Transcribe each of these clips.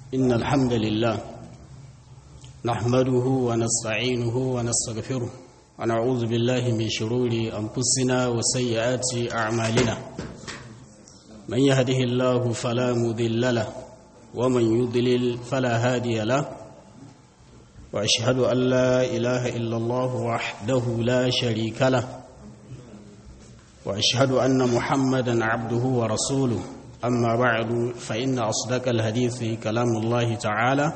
إن الحمد لله نحمده ونستعينه ونستغفره ونعوذ بالله من شرور أنفسنا وسيئات أعمالنا من يهده الله فلا مذل له ومن يضلل فلا هادي له وأشهد أن لا إله إلا الله وحده لا شريك له وأشهد أن محمدا عبده ورسوله أما بعد فإن أصدق الحديث كلام الله تعالى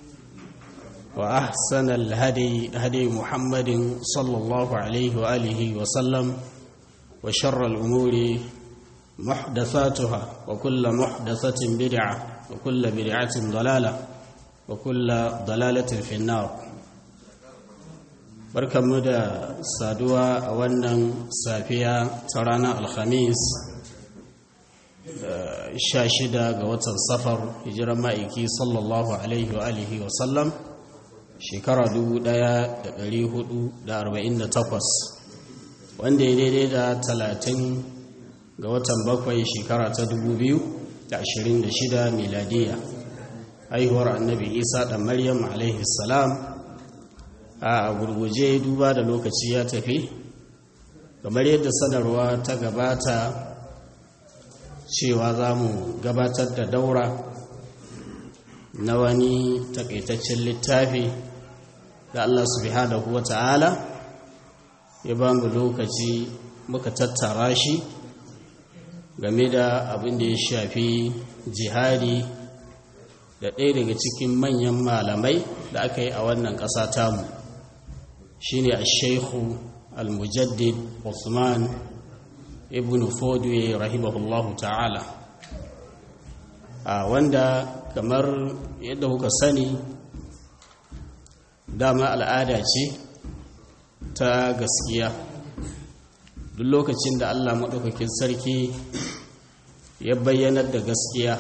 وأحسن الهدي هدي محمد صلى الله عليه وآله وسلم وشر الأمور محدثاتها وكل محدثة بدعة وكل بدعة ضلالة وكل ضلالة في النار barkanmu da saduwa a wannan safiya ta ranar alhamis sha shida ga watan safar hijiran ma'aiki sallallahu alaihi wa alihi wa sallam shekara 1448 wanda ya daidai da talatin ga watan bakwai shekara ta 2026 miladiya haihuwar annabi isa da maryam alaihi salam a gurguje duba da lokaci ya tafi kamar yadda sanarwa ta gabata cewa za mu gabatar da daura na wani takaitaccen littafi da Allah subhanahu wa ta'ala ya ba mu lokaci muka tattara shi game da abin da ya shafi jihadi da ɗaya daga cikin manyan malamai da aka yi a wannan ƙasa tamu shi ne a shaikhu al-mujaddid Usman ibn fodwe rahimahullahu ta'ala a wanda kamar yadda kuka sani dama al'ada ce ta gaskiya duk lokacin da allah maɗaukakin sarki ya bayyanar da gaskiya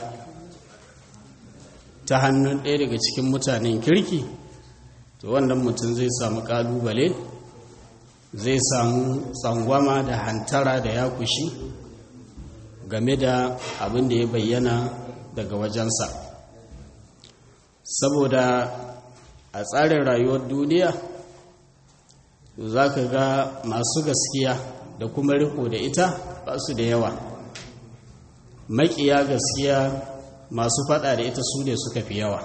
ta hannun ɗaya daga cikin mutanen kirki to wannan mutum zai samu ƙalubale zai samu tsangwama da hantara da ya kushi game da abin da ya bayyana daga wajensa saboda a tsarin rayuwar duniya za ka ga masu gaskiya da kuma riko da ita ba su da yawa maƙiya gaskiya masu fada da ita su ne suka fi yawa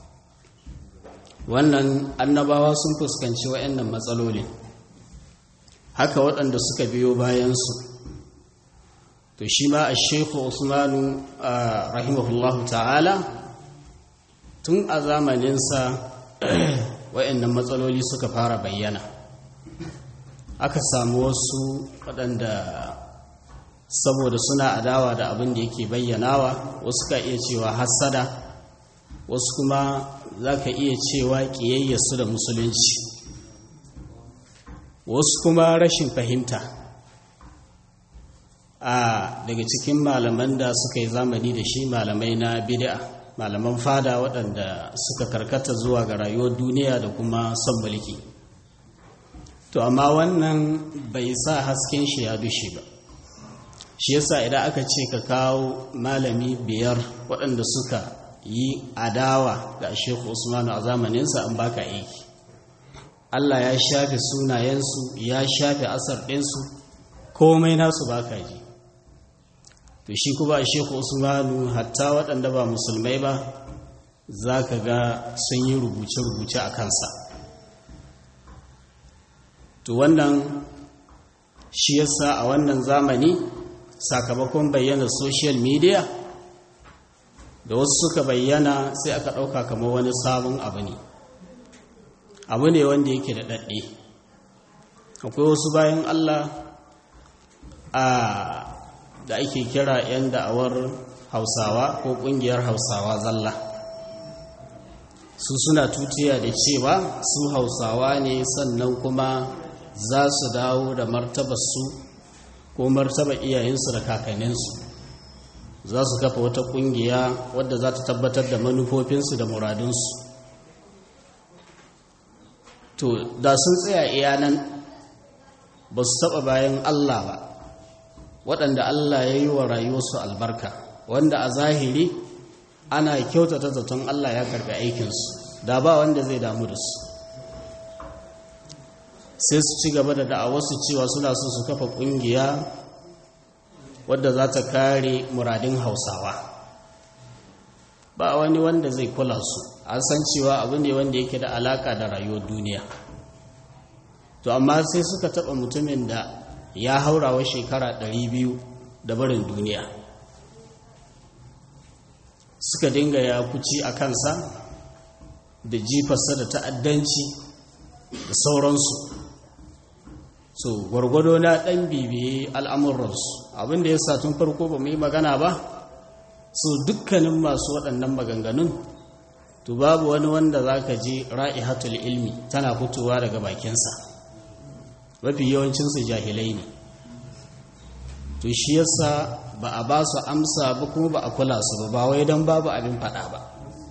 wannan annabawa sun fuskanci waɗannan matsalolin haka waɗanda suka biyo bayansu to shi ma a shekhu usmanu rahimahullahu ta'ala tun a zamaninsa waɗannan matsaloli suka fara bayyana aka samu wasu waɗanda saboda suna adawa da abin da yake bayyanawa wasu ka iya cewa hassada wasu kuma za ka iya cewa ƙiyayyarsu da musulunci wasu kuma rashin fahimta a daga cikin malaman da suka yi zamani da shi malamai na bid'a malaman fada waɗanda suka karkata zuwa ga rayuwar duniya da kuma son mulki to amma wannan bai sa hasken shi ya dushe ba shi yasa idan aka ce ka kawo malami biyar waɗanda suka yi adawa ga shehu usmanu a zamaninsa an baka aiki Allah ya shafe sunayensu ya shafe asar ɗinsu komai nasu baka ji to shi kuma a shehu usmanu hatta waɗanda ba musulmai ba za ka ga sun yi rubuce-rubuce a kansa to wannan shi yasa a wannan zamani sakamakon bayyana social media da wasu suka bayyana sai aka ɗauka kamar wani sabon abu ne abu ne wanda yake da ɗaɗɗe akwai wasu bayan allah a da ake kira 'yan da'awar hausawa ko ƙungiyar hausawa zalla su suna tutiya da cewa su hausawa ne sannan kuma za su dawo da martabarsu ko martaba iyayensu da kakanninsu za su kafa wata kungiya wadda za ta tabbatar da manufofinsu da muradunsu to da sun tsaya iya nan ba su taba bayan Allah ba waɗanda Allah ya yi wa rayuwarsu albarka wanda a zahiri ana kyautata zaton Allah ya karbi aikinsu da ba wanda zai damu da su sai su ci gaba da da'awarsu cewa suna so su kafa kungiya wadda za ta kare muradin hausawa ba wani wanda zai kula su an san cewa abu ne wanda yake da alaka da rayuwar duniya to amma sai suka taba mutumin da ya haurawa shekara 200 da barin duniya suka dinga ya kuci a kansa da jifarsa da ta'addanci da sauransu so gwargwado na ɗan bibiye al'amuransu abinda ya sa tun farko ba mu yi magana ba so dukkanin masu waɗannan maganganun to babu wani wanda za ka ji ra'ihatul ilmi tana fitowa daga bakinsa mafi yawancinsu jahilai ne to shi yasa ba a ba su amsa ba kuma ba a kula su ba ba wai don babu abin faɗa ba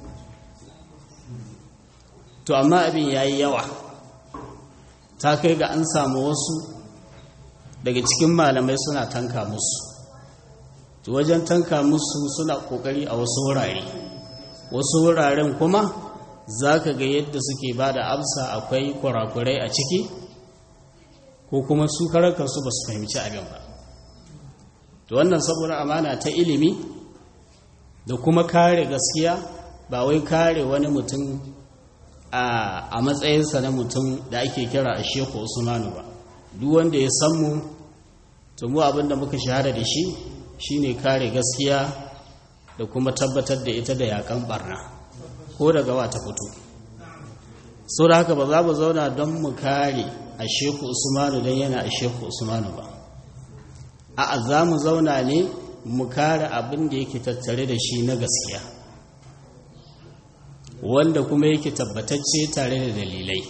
to amma abin ya yi yawa ta kai ga an samu wasu daga cikin malamai suna tanka musu to wajen tanka musu suna kokari a wasu wurare wasu wuraren kuma za ka ga yadda suke ba da amsa akwai kurakurai a ciki ko kuma su karakarsu ba su fahimci abin ba to wannan saboda amana ta ilimi da kuma kare gaskiya ba wai kare wani mutum a matsayinsa na mutum da ake kira a sheku usmanu ba duk wanda ya san mu to mu abinda muka shahara da shi shine kare gaskiya da kuma tabbatar da ita da yakan barna ko daga wata fito sau da haka ba za mu zauna don mu kare a sheku usmanu don yana a sheku usmanu ba a za mu zauna ne mu kare abin da yake tattare da shi na gaskiya wanda kuma yake tabbatacce tare da dalilai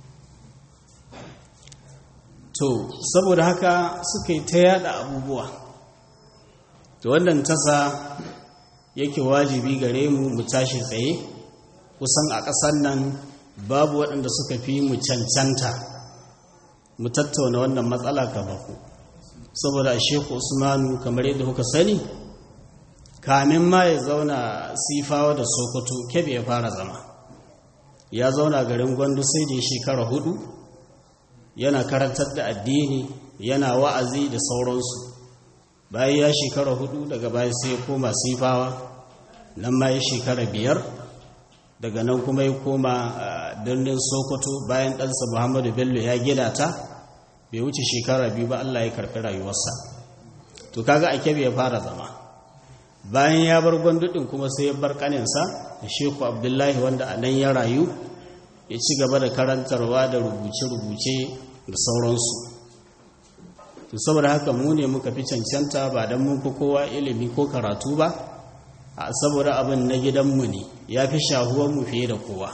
to saboda haka suka yi ta yada abubuwa to wannan tasa yake wajibi gare mu mu tashi tsaye kusan a ƙasar nan babu waɗanda suka fi mu cancanta mu tattauna wannan matsala ka baku saboda a sheku usmanu kamar yadda kuka sani kamin ma ya zauna sifawa da sokoto kebe ya fara zama ya zauna garin gwandu sai da shekara hudu yana karantar da addini yana wa'azi da sauransu bayan ya shekara hudu daga bayan sai ya koma sifawa nan ma ya shekara biyar daga nan kuma ya koma birnin sokoto bayan ɗansa muhammadu bello ya gina ta bai wuce shekara biyu ba allah ya karɓi rayuwarsa to kaga a kebe ya fara zama bayan ya bar gwandudin kuma sai ya bar kaninsa da sheku abdullahi wanda a nan ya rayu ya ci gaba da karantarwa da rubuce-rubuce da sauransu to saboda haka mu ne muka fi cancanta ba don mun fi kowa ilimi ko karatu ba a saboda abin na gidanmu ne ya fi shahuwanmu fiye da kowa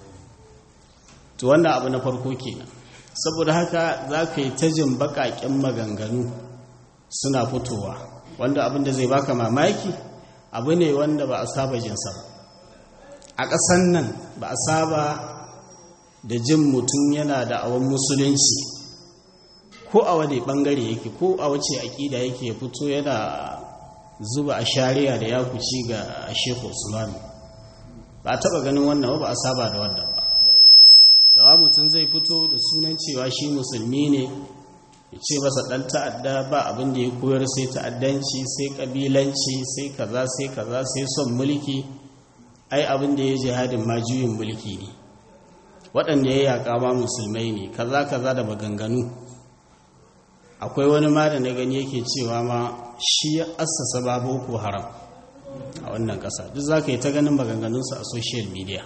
to wannan abu na farko kenan saboda haka za ka yi ta jin baƙaƙen maganganu suna fitowa wanda abin da zai baka mamaki abu ne wanda ba a saba jinsa ba a ƙasan nan ba a saba da jin mutum yana da awon musulunci ko a wani ɓangare yake ko a wace aƙida yake fito yana zuba a shari'a da ya kuci ga sheku usmanu ba a taɓa ganin wannan ba a saba da wannan ba dawa mutum zai fito da sunan cewa shi musulmi ne ya ce masa ɗan ta'adda ba abin da ya koyar sai ta'addanci sai ƙabilanci sai kaza sai kaza sai son mulki ai abin da ya jihadin ma juyin mulki ne waɗanda ya yaƙa ma musulmai ne kaza kaza da maganganu akwai wani ma da na gani yake cewa ma shi ya assasa ba boko haram a wannan ƙasa duk za ka yi ta ganin maganganunsu a social media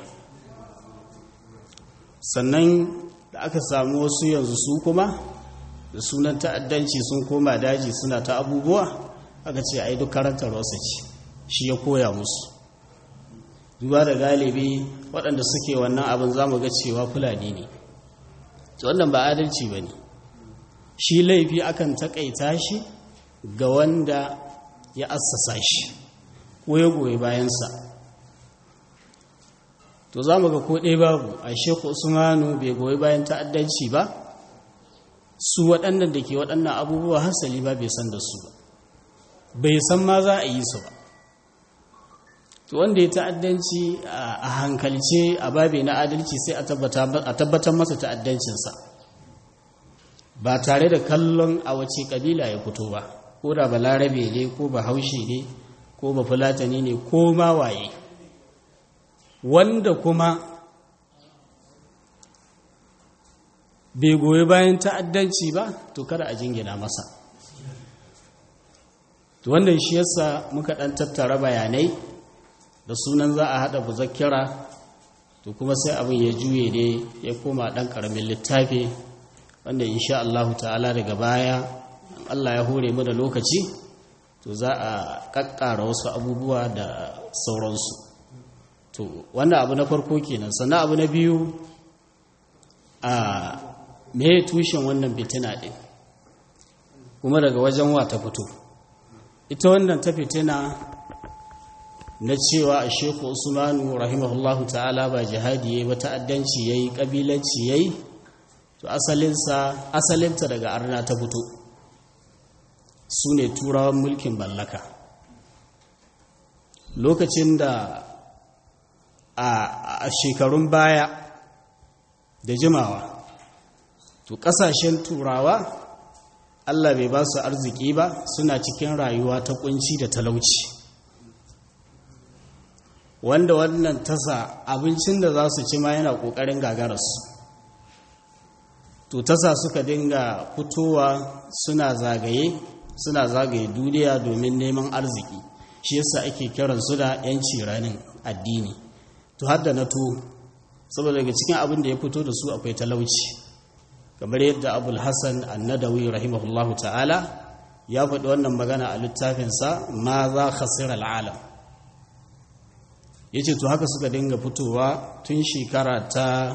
sannan da aka samu wasu yanzu su kuma da sunan ta'addanci sun koma daji suna ta abubuwa aka ce ai duk karantar wasu ce shi ya koya musu duba da galibi waɗanda suke wannan abin za mu ga cewa fulani ne wannan ba adalci ba ne shi laifi akan taƙaita shi ga wanda ya assasa shi ko ya goyi bayansa to za mu ga ko ɗaya babu a shekku usmanu bai goyi bayan ta'addanci ba su waɗannan da ke waɗannan abubuwa hasali ba bai san da su ba bai san ma za a yi su ba to wanda ya ta'addanci a hankalce a babe na adalci sai a tabbatar masa ta'addancinsa ba tare da kallon a wace kabila ya fito ba ko da balarabe ne ko ba haushe ne ko ba fulatani ne ko ma waye wanda kuma bai goyi bayan ta'addanci ba to kada a jingina masa to wannan shi yasa muka dan tattara bayanai da sunan za a hada muzakkira to kuma sai abin ya juye ne ya koma dan karamin littafi wanda insha Allah ta'ala daga baya Allah ya hore mu da lokaci to za a kakkara wasu abubuwa da sauransu to wannan abu na farko kenan sannan abu na biyu a me tushen wannan fitina din kuma daga wajen wa ta fito ita wannan ta fitina na cewa a sheku usmanu rahimahullahu ta'ala ba jihadi yayi ba ta'addanci yayi kabilanci yayi to asalinsa asalinta daga arna ta fito su ne turawan mulkin mallaka lokacin da a shekarun baya da jimawa to kasashen turawa Allah bai ba su arziki ba suna cikin rayuwa ta kunci da talauci wanda wannan tasa abincin da za su ci ma yana ƙoƙarin gagararsu to tasa suka dinga fitowa suna zagaye suna zagaye duniya domin neman arziki shi yasa ake kiransu da 'yanci ranin addini to har da na to saboda daga cikin abin da ya fito da su akwai talauci kamar yadda abul hassan annadawi rahimahullahu ta'ala ya faɗi wannan magana a littafinsa ma za khasira al'alam ya ce to haka suka dinga fitowa tun shekara ta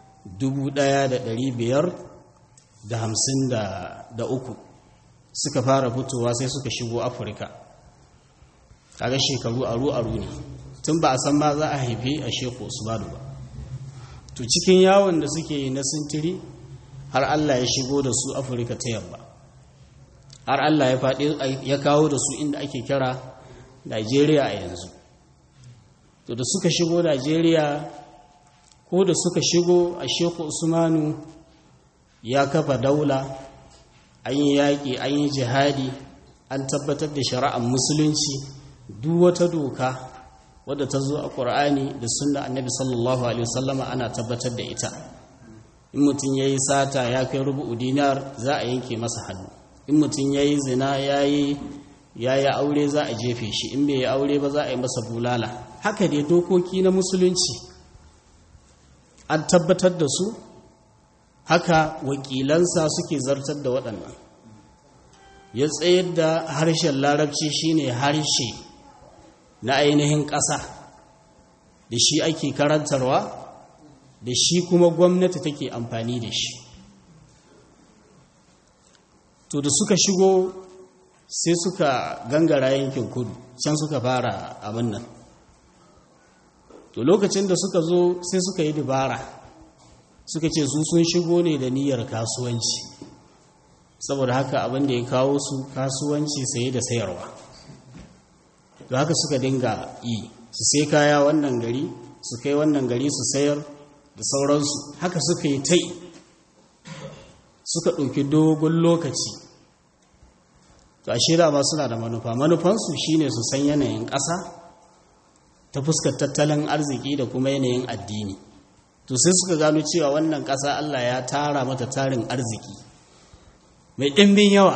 1553 suka fara fitowa sai suka shigo afirka kaga shekaru aru-aru ne tun ba a san ma za a haife a sheku usmanu ba to cikin yawon da suke yi na sintiri har allah ya shigo da su afirka ta yamma har allah ya faɗi ya kawo da su inda ake kira nigeria a yanzu to da suka shigo Najeriya ko da suka shigo a Sheku Usmanu ya kafa daula an yi yaƙi an yi jihadi an tabbatar da shari'ar musulunci duk wata doka wadda ta zo a ƙur'ani da sunna annabi sallallahu alaihi wasallama ana tabbatar da ita in mutum ya yi sata ya kai rubu'u dinar za a yanke masa hannu in mutum ya yi zina ya yi ya yi aure za a jefe shi in bai yi aure ba za a yi masa bulala haka dai dokoki na musulunci an tabbatar da su haka wakilansa suke zartar da waɗannan ya tsayar da harshen larabci shine harshe na ainihin ƙasa da shi ake karantarwa da shi kuma gwamnati take amfani da shi to da suka shigo sai suka gangara yankin kudu can suka fara abin nan to lokacin da suka zo sai suka yi dabara suka ce su sun shigo ne da niyyar kasuwanci saboda haka abin da ya kawo su kasuwanci saye da sayarwa to haka suka dinga yi su sai kaya wannan gari su kai wannan gari su sayar da sauransu haka suka yi tai suka ɗauki dogon lokaci to ashe dama suna da manufa manufansu shine su san yanayin ƙasa ta fuskar tattalin arziki da kuma yanayin addini to sai suka gano cewa wannan ƙasa Allah ya tara mata tarin arziki mai ɗimbin yawa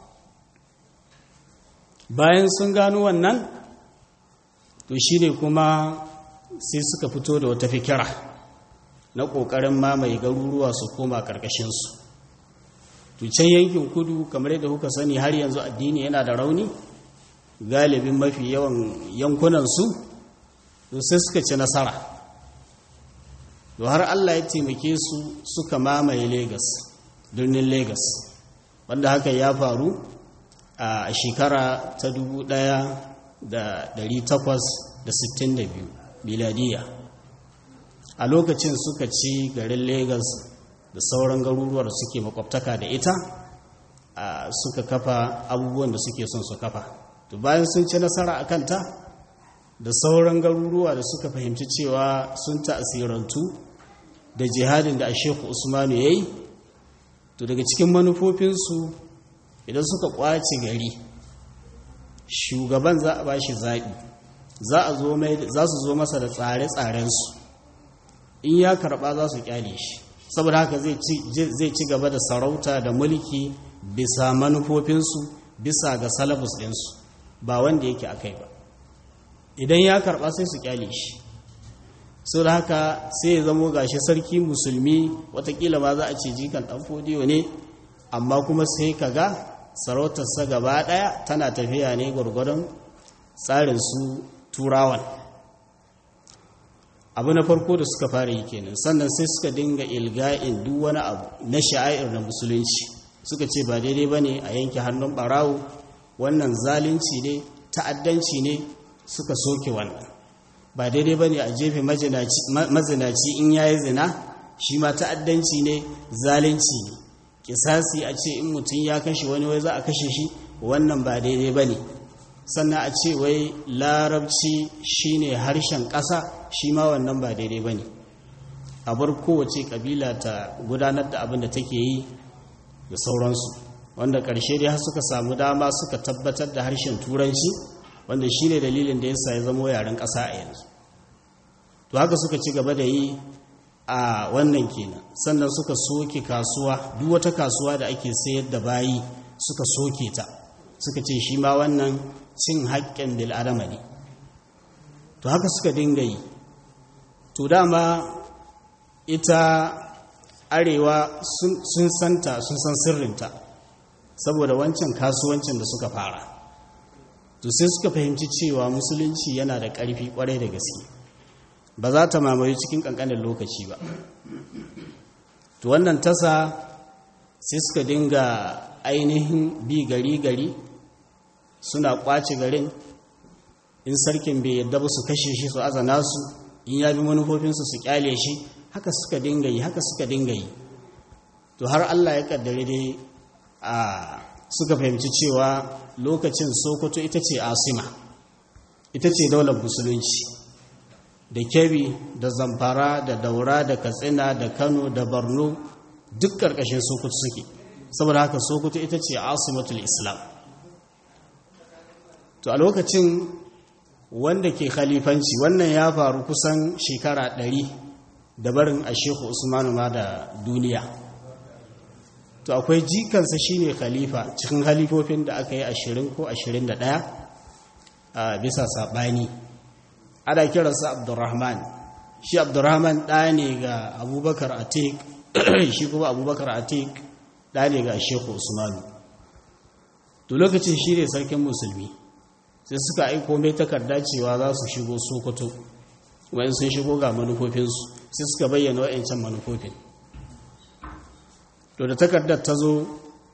bayan sun gano wannan to shi ne kuma sai suka fito da wata fikira na ƙoƙarin mamaye garuruwa su koma ƙarƙashinsu to can yankin kudu kamar yadda kuka sani har yanzu addini yana da rauni galibin mafi yawan yankunansu to sai suka ci nasara to har Allah ya taimake su suka mamaye Legas birnin Legas wanda haka ya faru a shekara ta 1862 miladiya a lokacin suka ci garin Legas da sauran garuruwar suke makwabtaka da ita suka kafa abubuwan da suke son su kafa to bayan sun ci nasara a kanta da sauran garuruwa da suka fahimci cewa sun ta'asirantu da jihadin da Sheikh Usmanu yayi to daga cikin manufofinsu idan suka kwace gari shugaban za a bashi zaɓi za su zo masa da tsare-tsarensu in ya karɓa za su kyale shi saboda haka zai ci gaba da sarauta da mulki bisa manufofinsu bisa ga salabus ɗinsu ba wanda yake a kai ba idan ya karɓa sai su kyale shi sau da haka sai ya zamo gashi sarki musulmi watakila ma za a ce jikan ɗan fodiyo ne amma kuma sai ka ga sarautarsa gaba ɗaya tana tafiya ne gwargwadon tsarin su turawan abu na farko da suka fara yi kenan sannan sai suka dinga ilga'in duk wani abu na sha'air na musulunci suka ce ba daidai ba ne a yanke hannun ɓarawo wannan zalunci ne ta'addanci ne suka soke wannan ba daidai ba ne a jefe mazinaci in ya yi zina shi ma ta'addanci ne zalunci ne kisasi a ce in mutum ya kashe wani wai za a kashe shi wannan ba daidai ba ne sannan a ce wai larabci shine harshen ƙasa shi ma wannan ba daidai ba ne a bar kowace ƙabila ta gudanar da abin da take yi da sauransu wanda ƙarshe dai har suka samu dama suka tabbatar da harshen turanci wanda shi ne dalilin da yasa ya zama yaren ƙasa a yanzu to haka suka ci gaba da yi a wannan kenan sannan suka soke kasuwa duk wata kasuwa da ake sayar da bayi suka soke ta suka ce shi ma wannan cin haƙƙin bil'adama ne to haka suka dinga yi to dama ita arewa sun santa sun san sirrinta saboda wancan kasuwancin da suka fara to sai suka fahimci cewa musulunci yana da ƙarfi ƙwarai da gaske ba za ta mamaye cikin ƙanƙanin lokaci ba to wannan tasa sai suka dinga ainihin bi gari-gari suna ƙwace garin in sarkin bai yadda ba su kashe shi su azana su in ya bi manufofinsu su kyale shi haka suka dinga yi haka suka dinga yi to har Allah ya kaddare dai a suka fahimci cewa lokacin sokoto ita ce asima ita ce daular musulunci da kebi da zamfara da daura da katsina da kano da borno duk ƙarƙashin sokoto suke saboda haka sokoto ita ce asimatul islam to a lokacin wanda ke khalifanci wannan ya faru kusan shekara ɗari da barin a shehu usmanu ma da duniya to akwai jikansa shine khalifa cikin halifofin da aka yi ashirin ko ashirin da ɗaya a bisa saɓani ana kiransa abdurrahman shi abdurrahman ɗaya ne ga abubakar atik shi kuma abubakar atik ɗaya ne ga shehu usmanu to lokacin shi ne sarkin musulmi sai suka aiko mai takarda cewa za su shigo sokoto wayan sun shigo ga manufofinsu sai suka bayyana wa'ancan manufofin to da takardar ta zo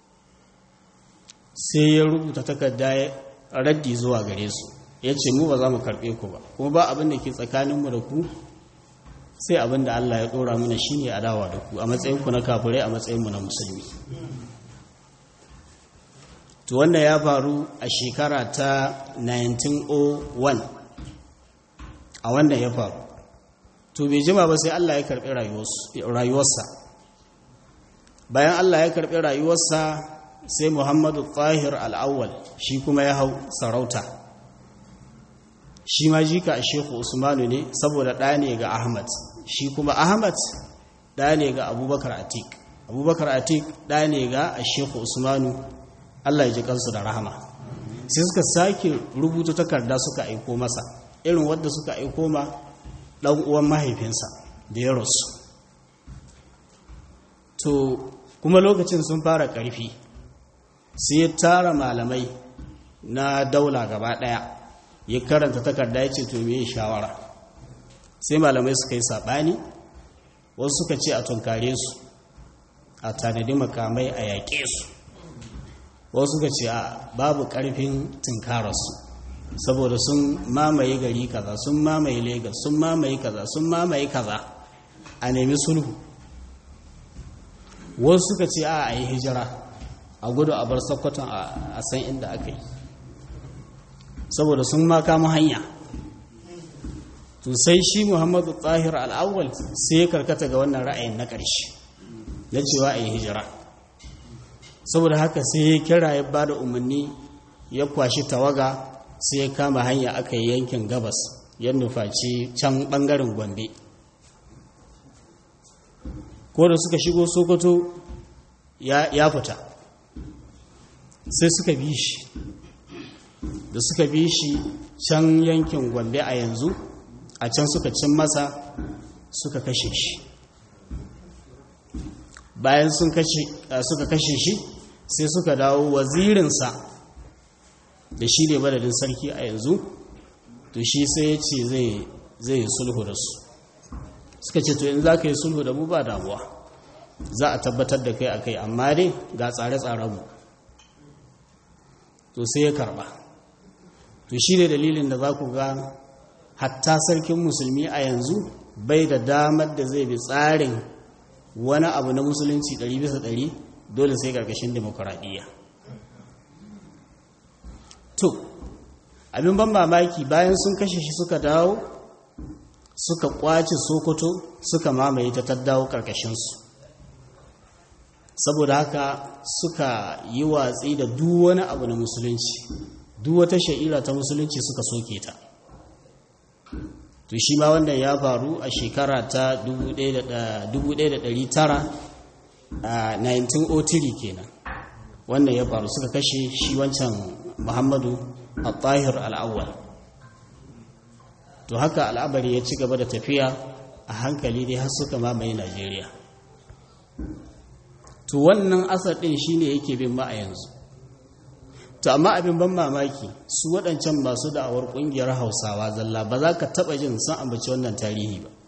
sai ya rubuta takarda ya raddi zuwa gare su ya ce mu ba za mu karɓe ku ba kuma ba abin da ke tsakaninmu da ku sai abin da Allah ya ɗora mana shi ne adawa da ku a matsayinku na kafirai a matsayinmu na musulmi to wannan ya faru a shekara ta 1901 a wannan ya faru to bai jima ba sai Allah ya karɓi rayuwarsa bayan Allah ya karɓi rayuwarsa sai Muhammadu Tahir al'awwal shi kuma ya hau sarauta shi ma jika a Shehu Usmanu ne saboda ɗaya ne ga Ahmad shi kuma Ahmad ɗaya ne ga Abubakar Atik Abubakar Atik ɗaya ne ga Shehu Usmanu Allah ya ji kansu da rahama sai suka sake rubuta takarda suka aiko masa irin wadda suka aiko ma ɗan uwan mahaifinsa da ya rasu to kuma lokacin sun fara ƙarfi sai ya tara malamai na daula gaba ɗaya ya karanta takarda ya ce to me shawara sai malamai suka yi saɓani wasu suka ce a tunkare su a tanadi makamai a yaƙe su wasu suka ce a babu ƙarfin tunkararsu saboda sun mamaye gari kaza sun mamaye Legas, sun mamaye kaza sun mamaye kaza a nemi sulhu wasu suka ce a a yi hijira a gudu a bar sokoton a san inda aka yi saboda sun ma kama hanya to sai shi muhammadu tahir al'awwal sai ya karkata ga wannan ra'ayin na ƙarshe na cewa a yi hijira saboda haka sai ya kira ya ba da umarni ya kwashi tawaga sai ya kama hanya aka yi yankin gabas ya nufaci can ɓangaren gombe ko da suka shigo sokoto ya fita sai suka bi shi da suka bi shi can yankin gombe a yanzu a can suka cin masa suka kashe shi bayan suka kashe shi sai suka dawo wazirinsa da shi ne madadin sarki a yanzu to shi sai ya ce zai yi sulhu da su suka ce to in za ka yi sulhu da mu ba damuwa za a tabbatar da kai a kai amma dai ga tsare-tsarenmu to sai ya karba to shi ne dalilin da za ku ga hatta sarkin musulmi a yanzu bai da damar da zai bi tsarin wani abu na musulunci 100% dole sai karkashin demokuraɗiyya to abin ban mamaki bayan sun kashe shi suka dawo suka kwace sokoto suka mamaye ta taddawo karkashinsu saboda haka suka yi watsi da duk wani abu na musulunci duk wata sha'ira ta musulunci suka soke ta to shi ma wannan ya faru a shekara ta 1903 kenan wannan ya faru suka kashe shi wancan muhammadu al-tahir al-awwal to haka al'abari ya ci gaba da tafiya a hankali dai har suka mamaye najeriya to wannan asar ɗin shine yake bin ma a yanzu to amma abin ban mamaki su waɗancan masu da'awar ƙungiyar hausawa zalla ba za ka taɓa jin sun ambaci wannan tarihi ba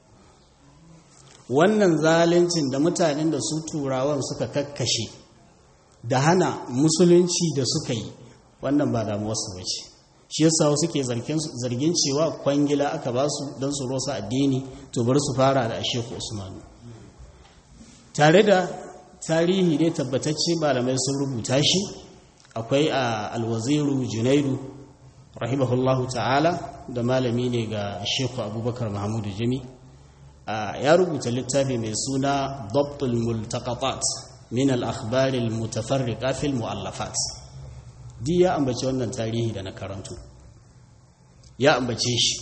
wannan zaluncin da mutanen da su turawan suka kakkashe da hana musulunci da suka yi wannan ba damuwarsu ba ce shi yasa wasu ke zargin cewa kwangila aka ba su don su rosa addini to bari su fara da asheku usmanu tare da tarihi ne tabbatacce malamai sun rubuta shi akwai a alwaziru junaidu rahimahullahu ta'ala da malami ne ga sheku abubakar mahamudu jami ya rubuta littafi mai suna dabtul multaqatat min al-akhbar al-mutafarriqa fil mu'allafat di ya ambace wannan tarihi da na karantu ya ambace shi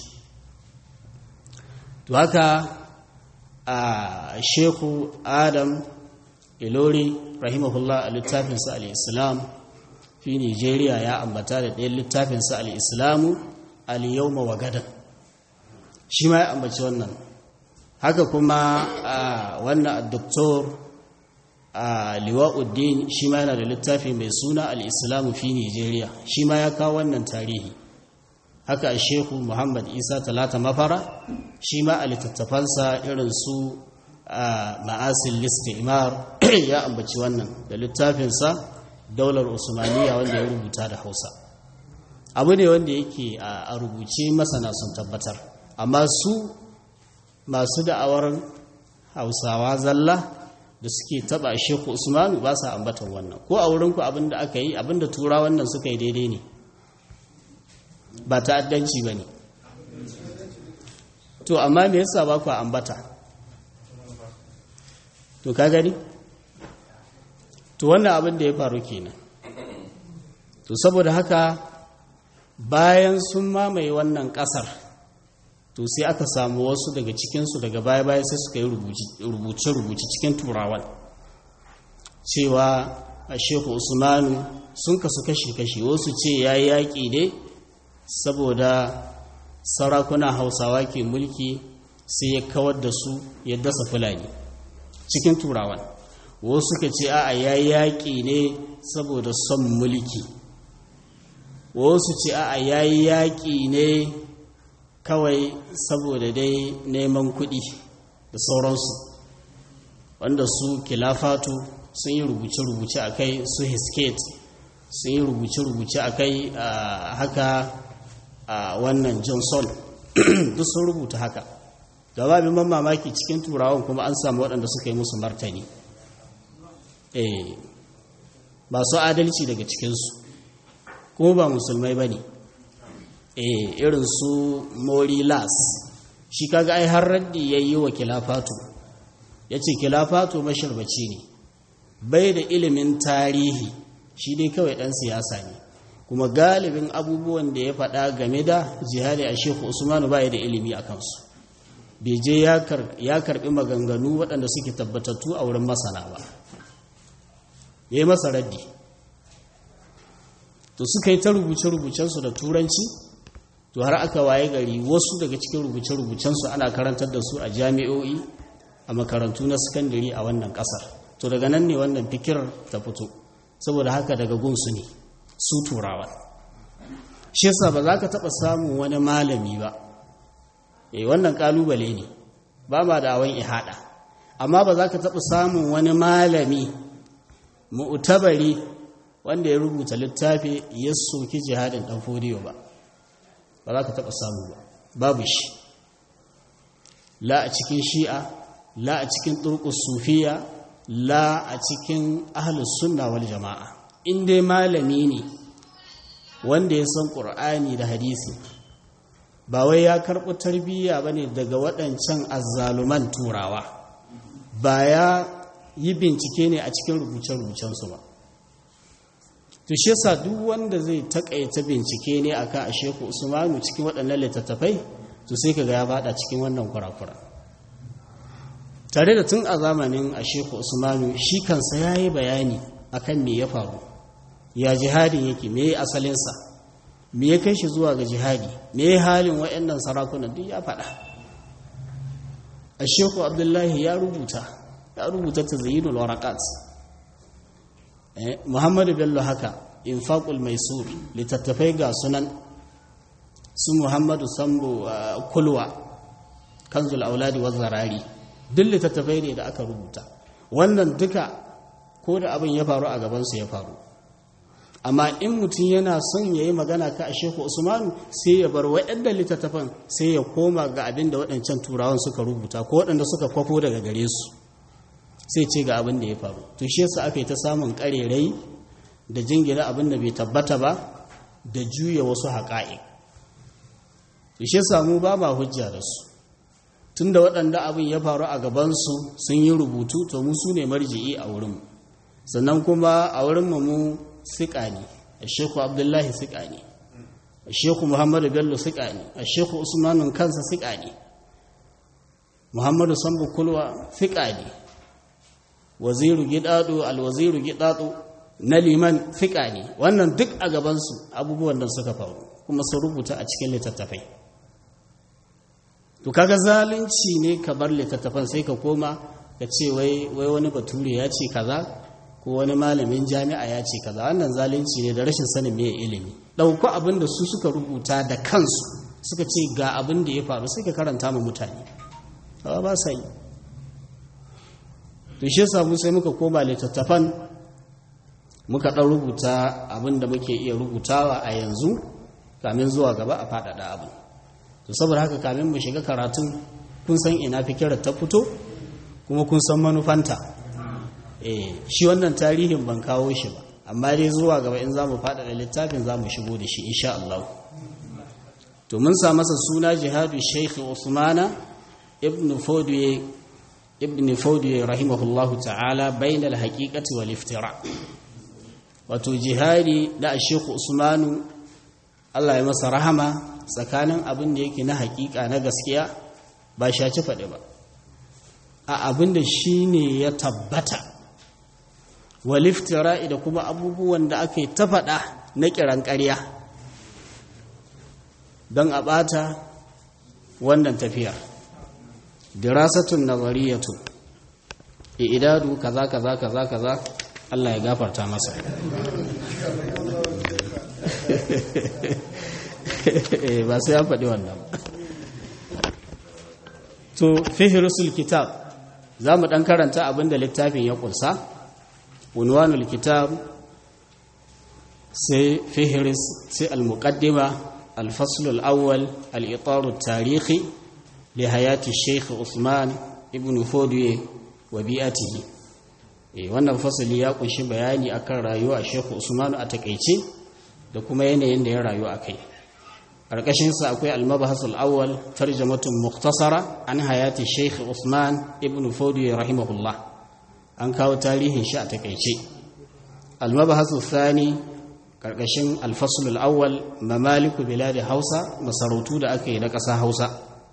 to haka a sheku adam ilori rahimahullah a littafinsa al-islam fi nigeria ya ambata da ɗayan littafinsa al-islamu al-yawma wa gadan shi ma ya ambaci wannan haka kuma wannan doktor liwa'uddin shi ma yana da littafi mai suna al-islamu fi nigeria shi ma ya kawo wannan tarihi haka a shehu muhammad isa talata mafara shi ma a littattafansa irin su ma'asin listimar ya ambaci wannan da littafinsa daular usmaniya wanda ya rubuta da hausa abu ne wanda yake a rubuce masana sun tabbatar amma su masu da'awar hausawa zalla da suke taba sheku usmanu ba sa ambatan wannan ko a wurinku abinda aka yi abinda tura wannan suka yi daidai ne ba ta'addanci ba ne to amma me yasa ba ku ambata to ka gani to wannan abin da ya faru kenan to saboda haka bayan sun mamaye wannan kasar to sai aka samu wasu daga cikinsu daga baya-baya sai suka yi rubuce-rubuce cikin turawan cewa a sheku usmanu sun kasu kashe-kashe wasu ce ya yi yaƙi ne saboda sarakuna hausawa ke mulki sai ya kawar da su ya dasa fulani cikin turawan wasu suka ce a ya yaƙi ne saboda son mulki wasu ce a ya yaƙi ne kawai saboda dai neman kuɗi da sauransu wanda su kilafatu sun yi rubuce-rubuce a kai su hisket sun yi rubuce-rubuce a kai haka a wannan johnson duk sun rubuta haka da babin man mamaki cikin turawan kuma an samu waɗanda suka yi musu martani eh ba su adalci daga cikinsu kuma ba musulmai ba ne eh irin su morilas shi kaga ai har raddi yayi wa kilafatu yace kilafatu mashirbaci ne bai da ilimin tarihi shi dai kawai dan siyasa ne kuma galibin abubuwan da ya faɗa game da jihadi a shehu usmanu ba da ilimi a kansu bai je ya karɓi maganganu waɗanda suke tabbatattu a wurin masana ba ya yi masa raddi to suka yi ta rubuce-rubucensu da turanci to har aka waye gari wasu daga cikin rubuce-rubucensu ana karantar da su a jami'o'i a makarantu na sakandare a wannan ƙasar to daga nan ne wannan fikirar ta fito saboda haka daga gunsu ne su turawa shi yasa ba za ka taɓa samun wani malami ba eh wannan ƙalubale ne ba ma da awon ihada amma ba za ka taɓa samun wani malami mu'tabari wanda ya rubuta littafi ya soki jihadin ɗan fodiyo ba ba za ka taɓa samu ba babu shi la a cikin shi'a la a cikin turkus sufiya la a cikin ahlus sunna wal jama'a in dai malami ne wanda ya san ƙur'ani da hadisi ba wai ya karɓi tarbiyya ba ne daga waɗancan azzaluman turawa ba ya yi bincike ne a cikin rubuce-rubucensu ba to shi yasa duk wanda zai takaita bincike ne akan a sheku usmanu cikin waɗannan littattafai to sai kaga ya bada cikin wannan kurakura tare da tun a zamanin a sheku usmanu shi kansa ya yi bayani akan me ya faru ya jihadin yake me ya asalinsa me ya kai shi zuwa ga jihadi me ya halin waɗannan sarakunan duk ya faɗa a sheku abdullahi ya rubuta ya rubuta ta zayinul warakat muhammadu bello haka infaqul maisur littattafai ga sunan su muhammadu sambo kulwa kanzul auladi wa zarari duk littattafai ne da aka rubuta wannan duka ko da abin ya faru a gabansu ya faru amma in mutum yana son ya yi magana ka a sheku usmanu sai ya bar waɗanda littattafan sai ya koma ga abin da waɗancan turawan suka rubuta ko waɗanda suka kwafo daga gare su sai ce ga abin da ya faru to shi yasa aka yi ta samun ƙarerai da jingina abin da bai tabbata ba da juya wasu haƙa'i to shi yasa mu ba ma hujja da su tunda waɗanda abin ya faru a gabansu sun yi rubutu to mu su ne marji'i a wurinmu sannan kuma a wurinmu mu siƙa ne a sheku abdullahi siƙa ne a sheku muhammadu bello siƙa ne a sheku usmanun kansa siƙa ne muhammadu sambu kulwa siƙa ne waziru gidado alwaziru gidado na liman fiƙa ne wannan duk a gabansu abubuwan da suka faru kuma sun rubuta a cikin littattafai to kaga zalunci ne ka bar littattafan sai ka koma ka ce wai wani bature ya ce kaza ko wani malamin jami'a ya ce kaza wannan zalunci ne da rashin sanin me ilimi ɗauko abin da su suka rubuta da kansu suka ce ga abin da ya faru sai ka karanta ma mutane ba sa yi to shi yasa mu sai muka koma littattafan muka ɗan rubuta abin da muke iya rubutawa a yanzu kamin zuwa gaba a faɗaɗa abin to saboda haka kamin mu shiga karatun kun san ina fikirar ta fito kuma kun san manufanta eh shi wannan tarihin ban kawo shi ba amma dai zuwa gaba in za mu faɗaɗa littafin za mu shigo da shi insha Allah to mun sa masa suna jihadu Sheikh Usmana ibn Fodiye ibn Fodiye rahimahullahu ta'ala bainal haqiqati wal iftira wato jihadi da Sheikh Usmanu Allah ya masa rahama tsakanin abin da yake na hakika na gaskiya ba shaci faɗi ba a abin da shi ne ya tabbata waliftira'i da kuma abubuwan da aka yi ta faɗa na kiran ƙarya don a ɓata wannan tafiyar dirasatun nazariyatu idadu kaza kaza kaza kaza Allah ya gafarta masa ba sai ya faɗi wannan to fihrusul kitab za mu ɗan karanta abinda littafin ya ƙunsa unwanul kitab sai fihris sai al-muqaddima al-fasl al-awwal al-itar tarihi li hayati Sheikh Usman ibn Fodiye wa bi'atihi eh wannan fasali ya kunshi bayani akan rayuwa Sheikh Usman a takeice da kuma yanayin da ya rayu a kai ƙarƙashinsa akwai almabahasul awwal tarjamatun muktasara an hayati sheikh usman ibn fodi rahimahullah an kawo tarihin shi a takaice almabahasul thani ƙarƙashin alfasulul awwal mamaliku biladi hausa masarautu da aka yi na ƙasa hausa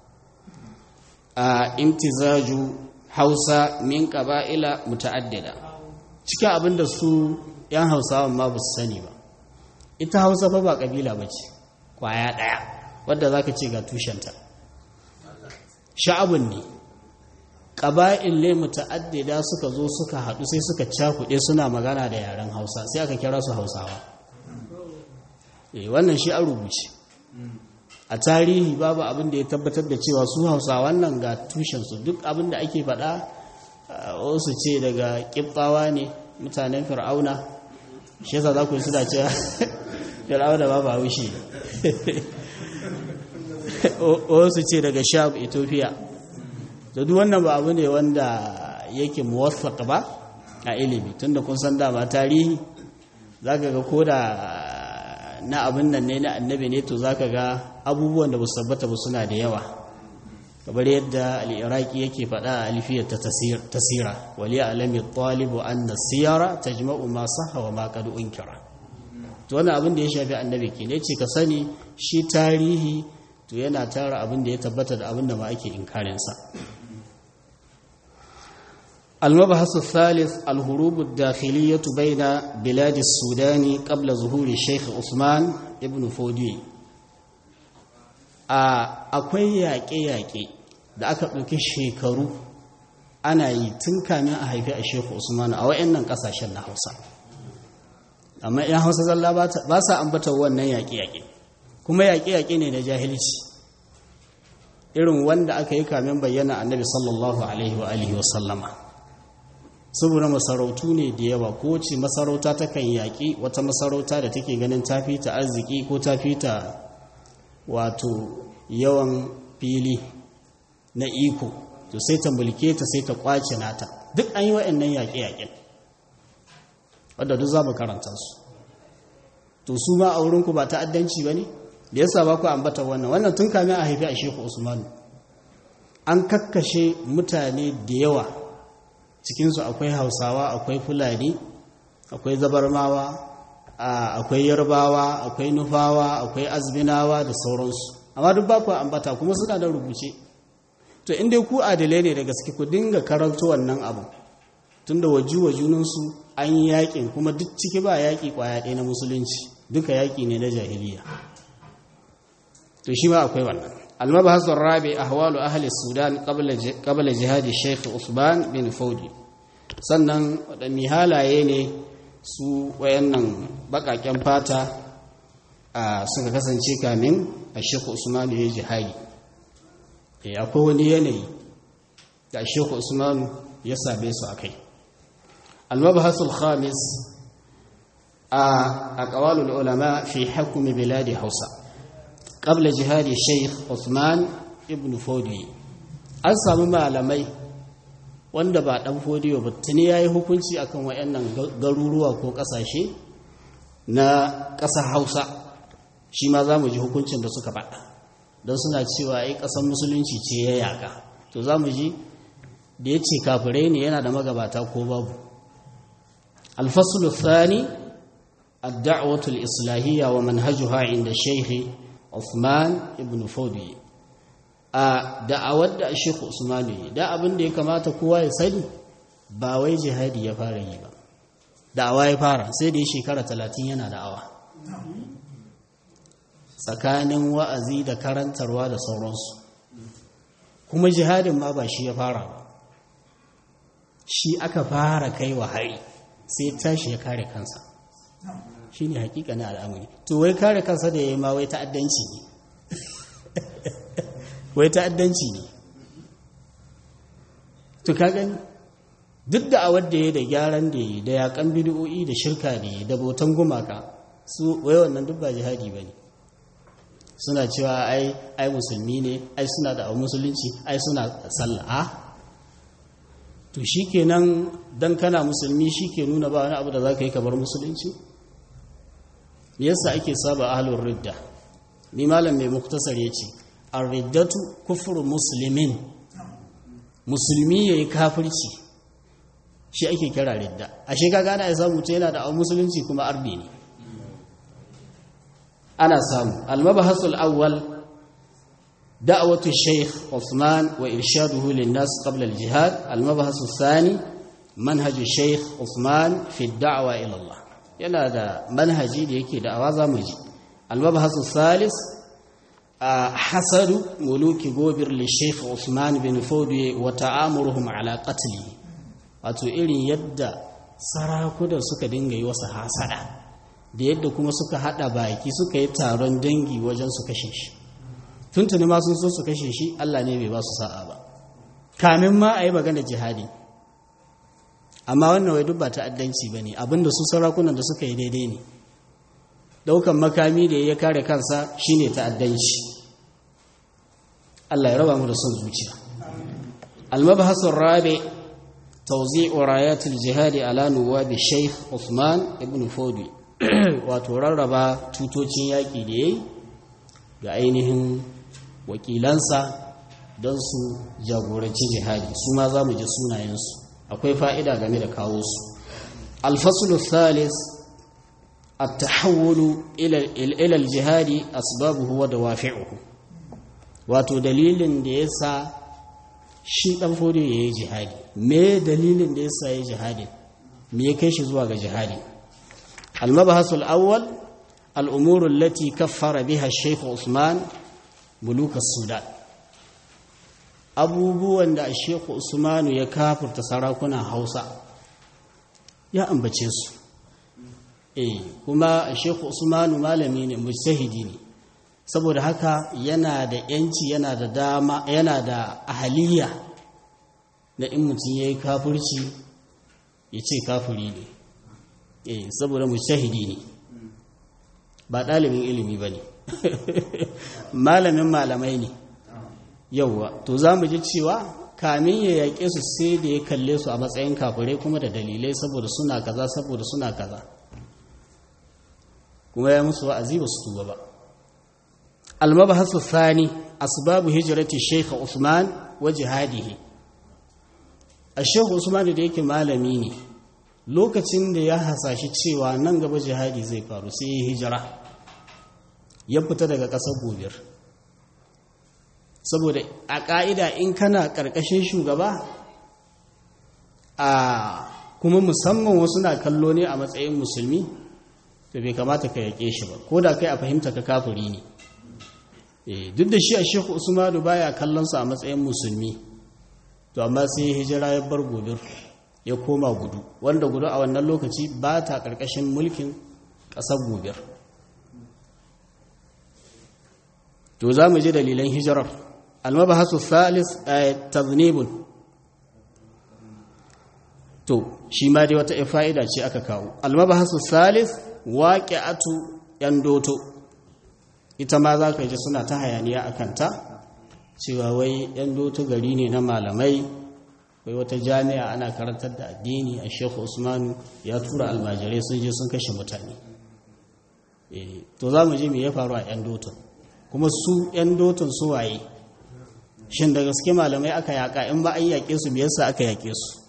a imtizaju hausa min ƙaba'ila muta'addida cikin abin da su 'yan hausawan ma ba su sani ba ita hausa fa ba ƙabila ba ce kwaya ɗaya wadda za ka ce ga tushenta sha'abun ne ƙaba'il ne muta'addida suka zo suka haɗu sai suka cakuɗe suna magana da yaren hausa sai aka kira su hausawa wannan shi an rubuce a tarihi babu abin da ya tabbatar da cewa su hausawan nan ga tushensu duk abin da ake faɗa wasu ce daga ƙibbawa ne mutanen fir'auna shi yasa za ku yi suna cewa fir'auna ba ba haushe wasu ce daga sham ethiopia da duk wannan ba abu ne wanda yake muwaffaq ba a ilimi tunda kun san dama tarihi zaka ga koda na abin nan ne na annabi ne to zaka ga abubuwan da ba su tabbata ba suna da yawa kamar yadda al-iraqi yake faɗa a alfiyar ta tasira waliya alami talibu anna siyara tajma'u ma sahha wa ma qad unkira to wannan abin da ya shafi annabi ke ne ce ka sani shi tarihi to yana tara abin da ya tabbata da abin da ma ake inkarinsa المبحث الثالث الهروب الداخلية بين بلاد السودان قبل ظهور الشيخ عثمان ابن فودي akwai yaƙe-yaƙe da aka ɗauki shekaru ana yi tun kamin a haifi a shehu usman a wa'annan ƙasashen na hausa amma yan hausa zalla ba sa ambata wannan yaƙe-yaƙe kuma yaƙe-yaƙe ne da jahilci irin wanda aka yi kamin bayyana annabi sallallahu alaihi wa alihi wa sallama saboda masarautu ne da yawa ko ce masarauta ta kan yaƙi wata masarauta da take ganin ta ta arziki ko ta ta wato yawan fili na iko to sai ta mulke ta sai ta kwace nata duk an yi wa'annan yaƙe-yaƙen wadda duk za mu karanta su to su ma a wurinku ba ta'addanci ba ne da yasa ba ku ambata wannan wannan tun kamin a haifi a sheku usmanu an kakkashe mutane da yawa cikinsu akwai hausawa akwai fulani akwai zabarmawa akwai yarbawa akwai nufawa akwai azminawa da sauransu amma duk ba ku ambata kuma suna da rubuce to inda ku adalai ne da gaske ku dinga karanto wannan abu tunda waju wajunansu an yi yakin kuma duk ciki ba yaki kwaya ɗaya na musulunci duka yaki ne na jahiliya to shi ma akwai wannan المبحث الرابع أحوال أهل السودان قبل قبل جهاد الشيخ عثمان بن فودي sannan waɗanne halaye ne su wayannan baƙaƙen fata a suka kasance kamin a shekhu usmanu ya jihadi akwai wani yanayi da shekhu usmanu ya same su a kai almabahasul khamis a ƙawalul ulama fi hakumi biladi hausa قبل جهاد الشيخ عثمان ابن فودي an samu malamai wanda ba dan fodiyo ba tuni yayi hukunci akan wayannan garuruwa ko kasashe na ƙasar Hausa shi ma zamu ji hukuncin da suka faɗa don suna cewa ai ƙasar musulunci ce ya yaka to zamu ji da yace kafirai ne yana da magabata ko babu al-fasl ath-thani ad-da'watu al-islahiyya wa manhajuha 'inda shaykh Uthman ibn Fodi a da'awar da Sheikh Usman yi da abin da ya kamata kowa ya sani ba wai jihadi ya fara yi ba da'awa ya fara sai da ya shekara talatin yana da'awa tsakanin wa'azi da karantarwa da sauransu kuma jihadin ma ba shi ya fara ba shi aka fara kai wa hari sai tashi ya kare kansa shi ne hakikanin al'amari to wai kare kansa da ya yi ma wai ta'addanci ne wai ta'addanci ne to ka gani duk da a wadda ya da gyaran da ya da yakan bidiyo'i da shirka da ya da botan gumaka su wai wannan duk ba jihadi ba ne suna cewa ai ai musulmi ne ai suna da musulunci ai suna sallah to shikenan dan kana musulmi shike nuna ba wani abu da zaka yi kamar musulunci me yasa ake saba ahlur ridda ni malam mai muktasar ya ce arriddatu kufur musulmin musulmi ya yi kafirci shi ake kira ridda a shekaga ana ya samu ta yana da musulunci kuma arbi ne ana samu almabahasul awwal da'watu shaykh Uthman wa irshaduhu lin-nas qabla al-jihad almabahasul thani manhaju shaykh Uthman fi ad-da'wa ila Allah yana da manhaji da yake da'awa zamu ji almabahasul thalith hasadu muluki gobir li shaykh Uthman bin Fodi wa ta'amuruhum ala qatlihi wato irin yadda sarakunan suka dinga yi wasu hasada da yadda kuma suka hada baki suka yi taron dangi wajen su kashe shi tuntuni ma sun so su kashe shi Allah ne bai ba su sa'a ba kamin ma a yi magana jihadi amma wannan wai duk ba ta'addanci ba ne abinda su sarakunan da suka yi daidai ne daukan makami da ya kare kansa shine ta'addanci Allah ya raba mu da son zuciya al-mabhasu rabi' توزيع رايات الجهاد على نواب الشيخ عثمان ابن فودي wato rarraba tutocin yaƙi da yayi ga ainihin wakilansa don su jagoranci jihadi su ma za mu ji sunayensu akwai fa'ida game da kawo su alfasulu thalis التحول إلى الجهاد أسبابه ودوافعه wato dalilin da ya sa shi ɗan fodiyo ya yi jihadi me dalilin da ya sa ya jihadi me ya kai shi zuwa ga jihadi almabahasul awwal al'umurun lati kaffara biha sheikh usman muluka sudan abubuwan da sheikh usmanu ya kafurta sarakunan hausa ya ambace su eh kuma sheikh usmanu malami ne mujtahidi ne saboda haka yana da yanci yana da dama yana da ahaliya na in mutum ya yi kafirci ya ce kafiri ne eh saboda mujtahidi ne ba ɗalibin ilimi ba ne malamin malamai ne yauwa to za mu ji cewa kamin ya yaƙe su sai da ya kalle su a matsayin kafirai kuma da dalilai saboda suna kaza saboda suna kaza kuma ya musu wa'azi ba su tuba ba المبحث الثاني أسباب هجرة الشيخ عثمان وجهاده الشيخ عثمان da yake malami ne lokacin da ya hasashi cewa nan gaba jihadi zai faru sai ya hijira ya fita daga ƙasar gobir saboda a ƙa'ida in kana ƙarƙashin shugaba a kuma musamman wasu na kallo ne a matsayin musulmi to bai kamata ka yaƙe shi ba ko da kai a fahimta ka kafuri ne duk da shi a shekhu usmanu baya kallonsa a matsayin musulmi to amma sai hijira ya bar gobir ya koma gudu wanda gudu a wannan lokaci ba ta ƙarƙashin mulkin ƙasar gobir to za mu ji dalilan hijirar almabahasu salis a taznibun to shi ma dai wata fa'ida ce aka kawo almabahasu salis waƙi'atu ‘yan doto’ ita ma za ka ji suna ta hayaniya a kanta cewa wai yan doto gari ne na malamai wai wata jami'a ana karantar da addini a shekhu usmanu ya tura almajirai sun je sun kashe mutane to za mu ji me ya faru a yan doton kuma su yan doton su waye shin da gaske malamai aka yaƙa in ba an yaƙe su me yasa aka yaƙe su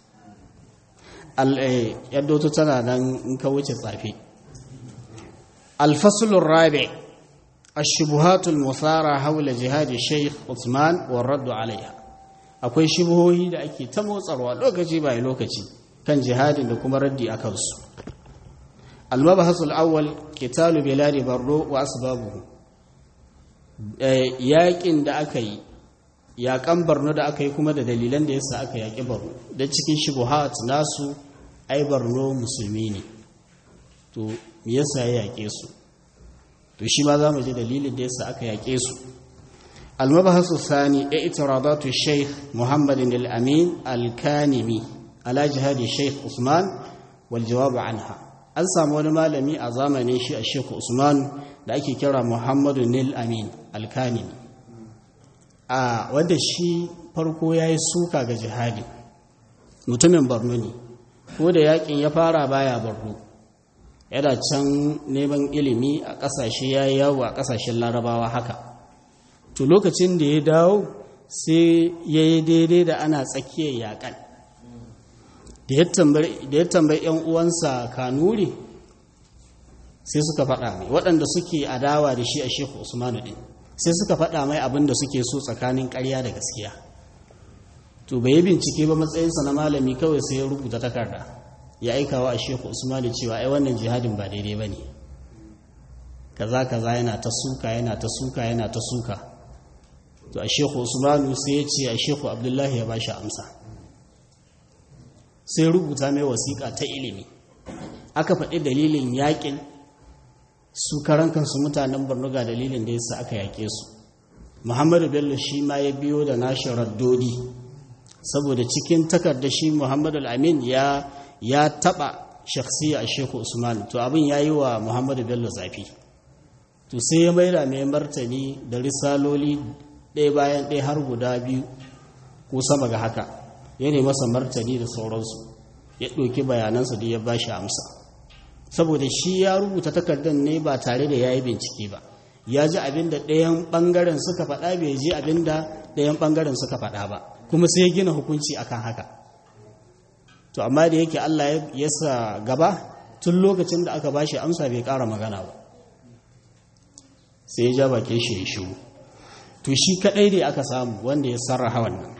yan doto tana nan in ka wuce tsafe alfasulun rabi' الشبهات المثارة حول جهاد الشيخ عثمان والرد عليها akwai shubuhohi da ake ta motsarwa lokaci bai lokaci kan jihadin da kuma raddi a kansu almabahasul awwal qitalu biladi barro wa asbabuhu yaƙin da aka yi yaƙan barno da aka yi kuma da dalilan da yasa aka yaƙi barno da cikin shubuhat nasu ai barno musulmi ne to me yasa ya yaƙe su to shi ma za mu ji dalilin da yasa aka yaƙe su almabahasu sani ya itiradatu sheikh muhammadin al-amin al-kanimi ala jihadi sheikh usman wal jawabu anha an samu wani malami a zamanin shi a sheikh usman da ake kira muhammadu nil amin al-kanimi a wanda shi farko ya yi suka ga jihadi mutumin borno ne ko da yakin ya fara baya borno yana can neman ilimi a ƙasashe ya yi yawo a ƙasashen larabawa haka to lokacin da ya dawo sai ya yi daidai da ana tsakiyar yaƙan da ya tambayi 'yan uwansa kanuri sai suka faɗa mai waɗanda suke adawa da shi a sheku usmanu ɗin sai suka faɗa mai abin da suke so tsakanin ƙarya da gaskiya to bai yi bincike ba matsayinsa na malami kawai sai ya rubuta takarda ya aikawa a sheku usmanu cewa ai wannan jihadin ba daidai ba ne kaza kaza yana ta suka yana ta suka yana ta suka to a sheku usmanu sai ya ce a sheku abdullahi ya ba shi amsa sai rubuta mai wasiƙa ta ilimi aka faɗi dalilin yaƙin su karan kansu mutanen borno ga dalilin da yasa aka yaƙe su muhammadu bello shi ma ya biyo da nashi raddodi saboda cikin takardar shi muhammadu amin ya ya taɓa shakhsiya a sheku usman to abin ya yi wa muhammadu bello zafi to sai ya maida mai martani da risaloli ɗaya bayan ɗaya har guda biyu ko sama ga haka ya ne masa martani da sauransu ya ɗauki bayanansa da ya ba shi amsa saboda shi ya rubuta takardar ne ba tare da ya yi bincike ba ya ji abin da ɗayan ɓangaren suka faɗa bai ji abin da ɗayan ɓangaren suka faɗa ba kuma sai ya gina hukunci akan haka to amma da yake Allah ya sa gaba tun lokacin da aka ba shi amsa bai ƙara magana ba sai ya ja bakin shi ya shiru to shi kaɗai ne aka samu wanda ya sarraha wannan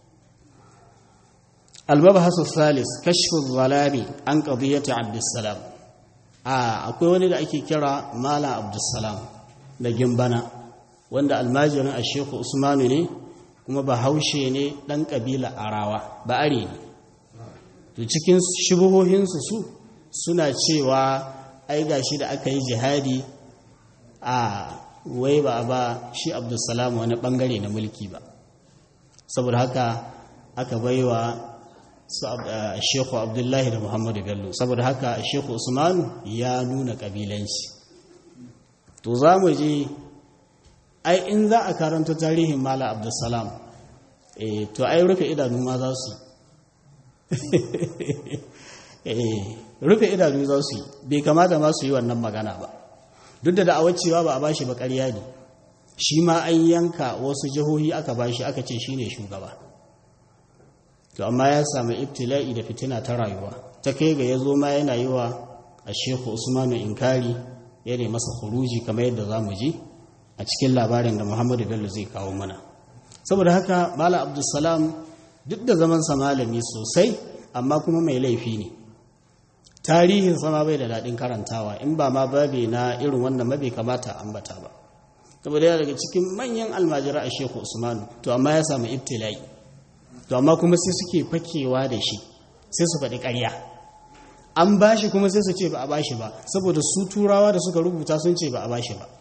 المبحث الثالث كشف الظلام عن قضية عبد السلام آه akwai wani da ake kira Malam Abdulsalam da Gimbana wanda almajirin a Sheikh Usmanu ne kuma bahaushe ne dan kabila Arawa ba are ne to cikin shubuhohinsu su suna cewa ai gashi da aka yi jihadi a wai ba ba shi Abdulsalam wani bangare na mulki ba saboda haka aka baiwa Sheikhu Abdullahi da Muhammadu Bello saboda haka Sheikhu Usman ya nuna kabilanci to za mu je ai in za a karanta tarihin Mala Abdulsalam eh to ai rufe idanu ma za su eh rufe idanu za su bai kamata ma su yi wannan magana ba duk da da'awar cewa ba a bashi ba ƙarya ne shi ma an yanka wasu jihohi aka bashi aka ce shine shugaba to amma ya samu ibtila'i da fitina ta rayuwa ta kai ga ya zo ma yana yi wa a sheku usmanu inkari ya ne masa kuruji kamar yadda za mu ji a cikin labarin da muhammadu bello zai kawo mana saboda haka mala abdulsalam duk da zamansa malami sosai amma kuma mai laifi ne tarihin sama bai da daɗin karantawa in ba ma babe na irin wannan mabe kamata ambata ba saboda yana daga cikin manyan almajira a sheku usmanu to amma ya samu ibtila'i to amma kuma sai suke fakewa da shi sai su faɗi ƙarya an ba shi kuma sai su ce ba a ba shi ba saboda su turawa da suka rubuta sun ce ba a ba shi ba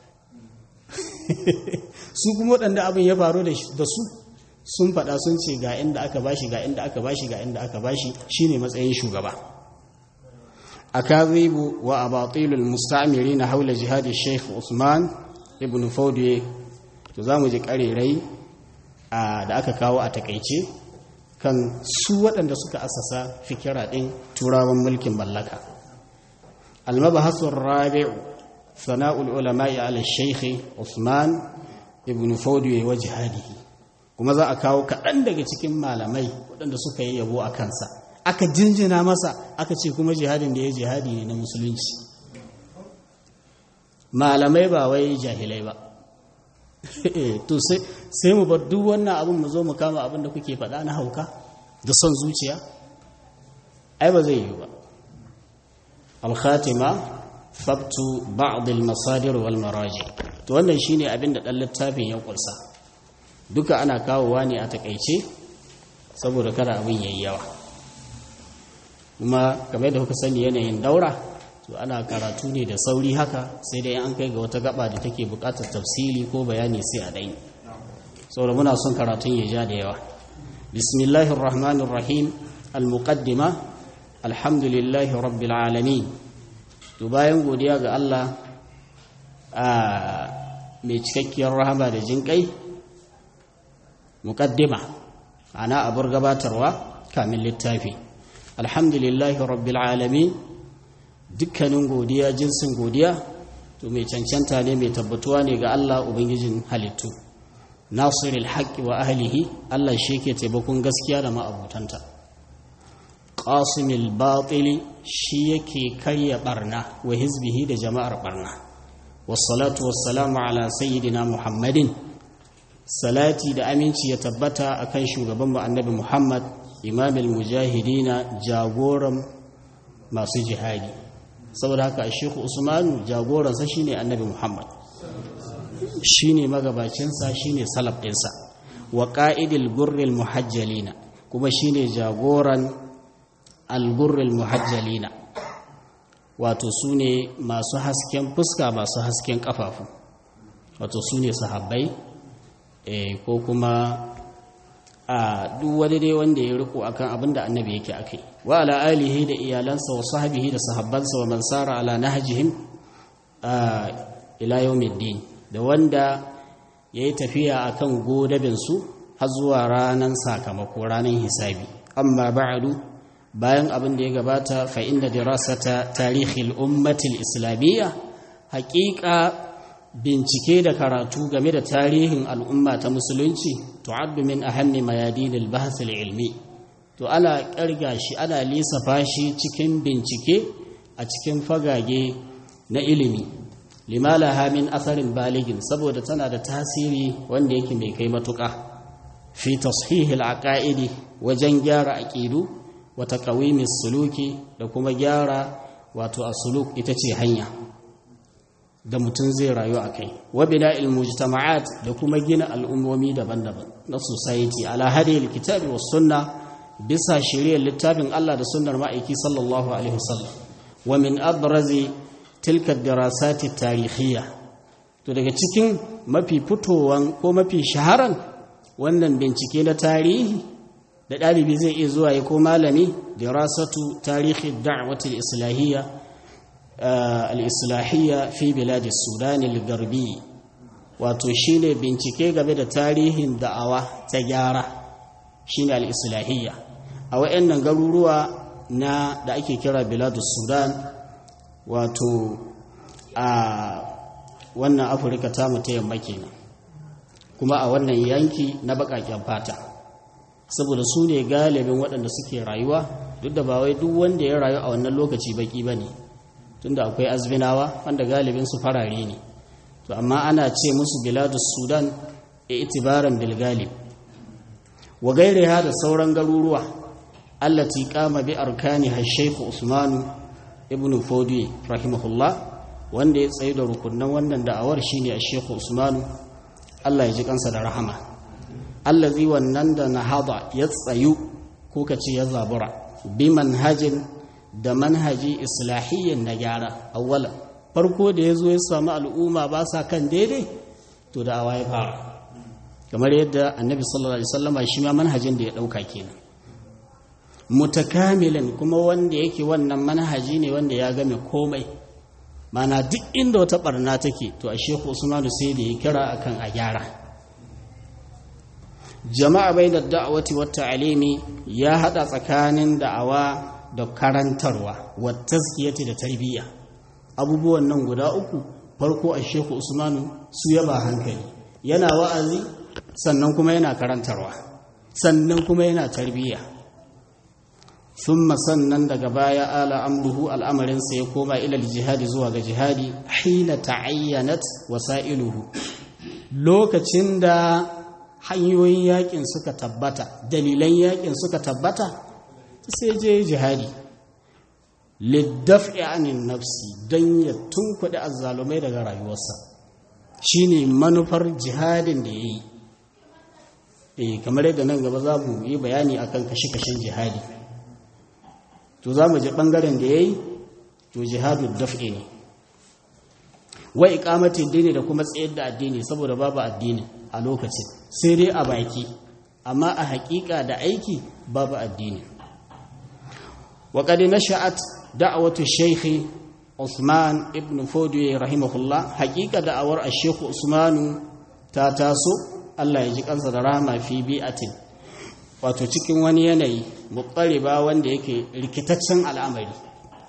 su kuma waɗanda abin ya faru da su sun faɗa sun ce ga inda aka ba shi ga inda aka ba shi ga inda aka ba shi shi ne matsayin shugaba a kazibu wa abatilul mustamiri na haula jihadi sheikh usman ibn faudiye to za mu ji ƙarerai da aka kawo a takaice kan su waɗanda suka asasa fikira ɗin turawan mulkin mallaka almabahasun rabi'u sana'ul ulama'i ala shaikhi usman ibn faudiyo wa jihadihi kuma za a kawo kaɗan daga cikin malamai waɗanda suka yi yabo a kansa aka jinjina masa aka ce kuma jihadin da ya jihadi ne na musulunci malamai ba wai jahilai ba to sai mu bar duk wannan abin mu zo mu kama abin da kuke faɗa na hauka da son zuciya ai ba zai yi ba al-khatima fabtu ba'd al-masadir wal maraji to wannan shine abin da dan littafin ya kursa duka ana kawowa ne a takeice saboda kada abin yayi yawa kuma kamar da kuka sani yanayin daura to ana karatu ne da sauri haka sai dai an kai ga wata gaba da take bukatar tafsili ko bayani sai a dai saboda muna son karatun ya ja da yawa bismillahir rahmanir rahim al-muqaddima alhamdulillahi rabbil alamin to bayan godiya ga Allah a mai cikakkiyar rahama da jinkai muqaddima ana abur gabatarwa kamin littafi alhamdulillahi rabbil alamin dukkanin godiya jinsin godiya to mai cancanta ne mai tabbatuwa ne ga Allah ubangijin halittu nasirul haqqi wa ahlihi Allah shi yake taimakon gaskiya da ma'abutanta qasimil batili shi yake karya barna wa hizbihi da jama'ar barna wassalatu wassalamu ala sayyidina muhammadin salati da aminci ya tabbata akan shugaban mu annabi muhammad imamul mujahidina jagoran masu jihadi saboda haka shehu usmanu jagoransa shine annabi muhammad shine magabacinsa shine salaf ɗinsa wa ƙa'idil gurril muhajjalina kuma shine jagoran algurril muhajjalina wato su ne masu hasken fuska masu hasken ƙafafu wato su ne sahabbai ko kuma a duk wani dai wanda ya riko akan abin da annabi yake akai wa ala alihi da iyalansa wa sahbihi da sahabbansa wa man sara ala nahjihim ila yawmiddin da wanda yayi tafiya akan godabin su har zuwa ranan sakamako ranan hisabi amma ba'du bayan abin da ya gabata fa inda dirasata tarihil ummati al-islamiyya haqiqa bincike da karatu game da tarihin al'umma ta musulunci tu'addu min ahammi mayadinil bahth ilmi to ana ƙarga shi ana lissafa shi cikin bincike a cikin fagage na ilimi limalaha min asarin baligin saboda tana da tasiri wanda yake mai kai matuƙa fi tashihil aqaidi wajen gyara aqidu wa taqawimis suluki da kuma gyara wato asuluk ita ce hanya da mutum zai rayu a kai wabida ilmujtama'at da kuma gina al'ummomi daban-daban na society ala hadiyar kitabi wa sunna bisa shiriyar littafin Allah da sunnar ma'aiki sallallahu alaihi wasallam wa min abrazi tilka dirasati tarihiyya to daga cikin mafi fitowan ko mafi shaharan wannan bincike na tarihi da ɗalibi zai iya zuwa ya ko malami dirasatu tarihi da'watul islahiyya al'islahiyya fi biladi sudan al-garbi wato shine bincike game da tarihin da'awa ta gyara shine al'islahiyya a wa'yannan garuruwa na da ake kira biladu sudan wato a wannan afirka ta ta yamma kenan kuma a wannan yanki na baƙaƙen fata saboda su ne galibin waɗanda suke rayuwa duk da ba wai duk wanda ya rayu a wannan lokaci baƙi ba ne tunda akwai azbinawa wanda galibin su farare ne to amma ana ce musu biladus sudan e itibaran bil galib wa gairiha da sauran garuruwa allati qama bi arkani shaykh usman ibn fodi rahimahullah wanda ya tsaye da rukunan wannan da'awar shine a shaykh usman Allah ya ji kansa da rahama allazi wannan da nahada ya tsayu ko kace ya zabura bi manhajin da manhaji islahiyyan na gyara awwalan farko da ya zo ya samu al'umma ba sa kan daidai to da awa ya fara kamar yadda annabi sallallahu alaihi wasallama shi ma manhajin da ya dauka kenan mutakamilan kuma wanda yake wannan manhaji ne wanda ya game komai mana duk inda wata barna take to a shehu usmanu sai da ya kira akan a gyara jama'a bainar da'awati wa ta'alimi ya hada tsakanin da'awa da karantarwa wa tazkiyati da tarbiyya abubuwan nan guda uku farko a shehu usmanu su yaba hankali yana wa'azi sannan kuma yana karantarwa sannan kuma yana tarbiyya thumma sannan daga baya ala amruhu al'amarinsa ya koma ilal jihadi zuwa ga jihadi hina ta'ayyanat wasailuhu lokacin da hanyoyin yakin suka tabbata dalilan yakin suka tabbata sai je jihadi liddafi anin nafsi don ya tunkuɗe azzalumai daga rayuwarsa shine manufar jihadin da ya yi e kamar yadda nan gaba za mu yi bayani akan kashe-kashen jihadi to za mu ji ɓangaren da ya yi to jihadu daf'i ne wa iqamatin dini da kuma tsayar da addini saboda babu addini a lokacin sai dai a baki amma a haƙiƙa da aiki babu addini وقد نشأت دعوة الشيخ عثمان ابن فودي رحمه الله حقيقة دعوة الشيخ عثمان تاتاسو الله يجيك أنسى رحمة في بيئة wato cikin wani yanayi muɓɓariba wanda yake rikitaccen al'amari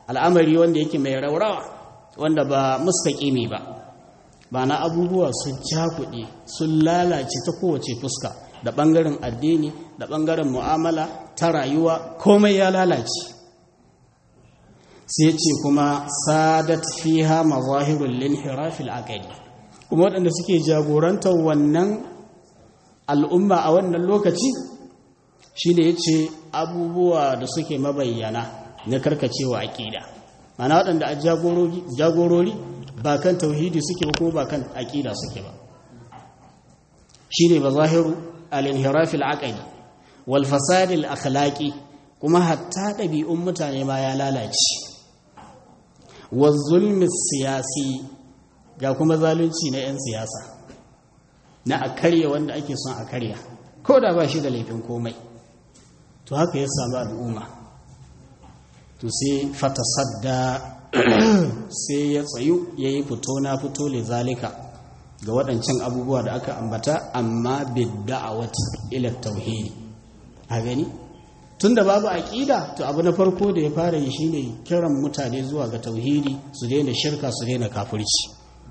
al'amari wanda yake mai raurawa wanda ba mustaƙimi ba ba na abubuwa sun cakuɗe sun lalace ta kowace fuska da ɓangaren addini da ɓangaren mu'amala ta rayuwa komai ya lalace sai ce kuma sadat fiha mazahirul linhirafil aqidi kuma waɗanda suke jagorantar wannan al'umma a wannan lokaci shine yace abubuwa da suke mabayyana na karkacewa aqida mana waɗanda a jagorori jagorori ba kan tauhidi suke ba kuma ba kan aqida suke ba shine mazahiru al-inhirafil aqidi wal fasadil akhlaqi kuma hatta ɗabi'un mutane ma ya lalace wa zulmi siyasi ga kuma zalunci na 'yan siyasa na a karya wanda ake son a karya ko da ba shi da laifin komai to haka ya samu al'umma to sai fata sadda sai ya tsayu ya yi fito na fito le zalika ga waɗancan abubuwa da aka ambata amma bidda'awat ila tauhidi a gani tunda babu aqida to abu na farko da ya fara yi shine kiran mutane zuwa ga tauhidi su daina shirka su daina kafirci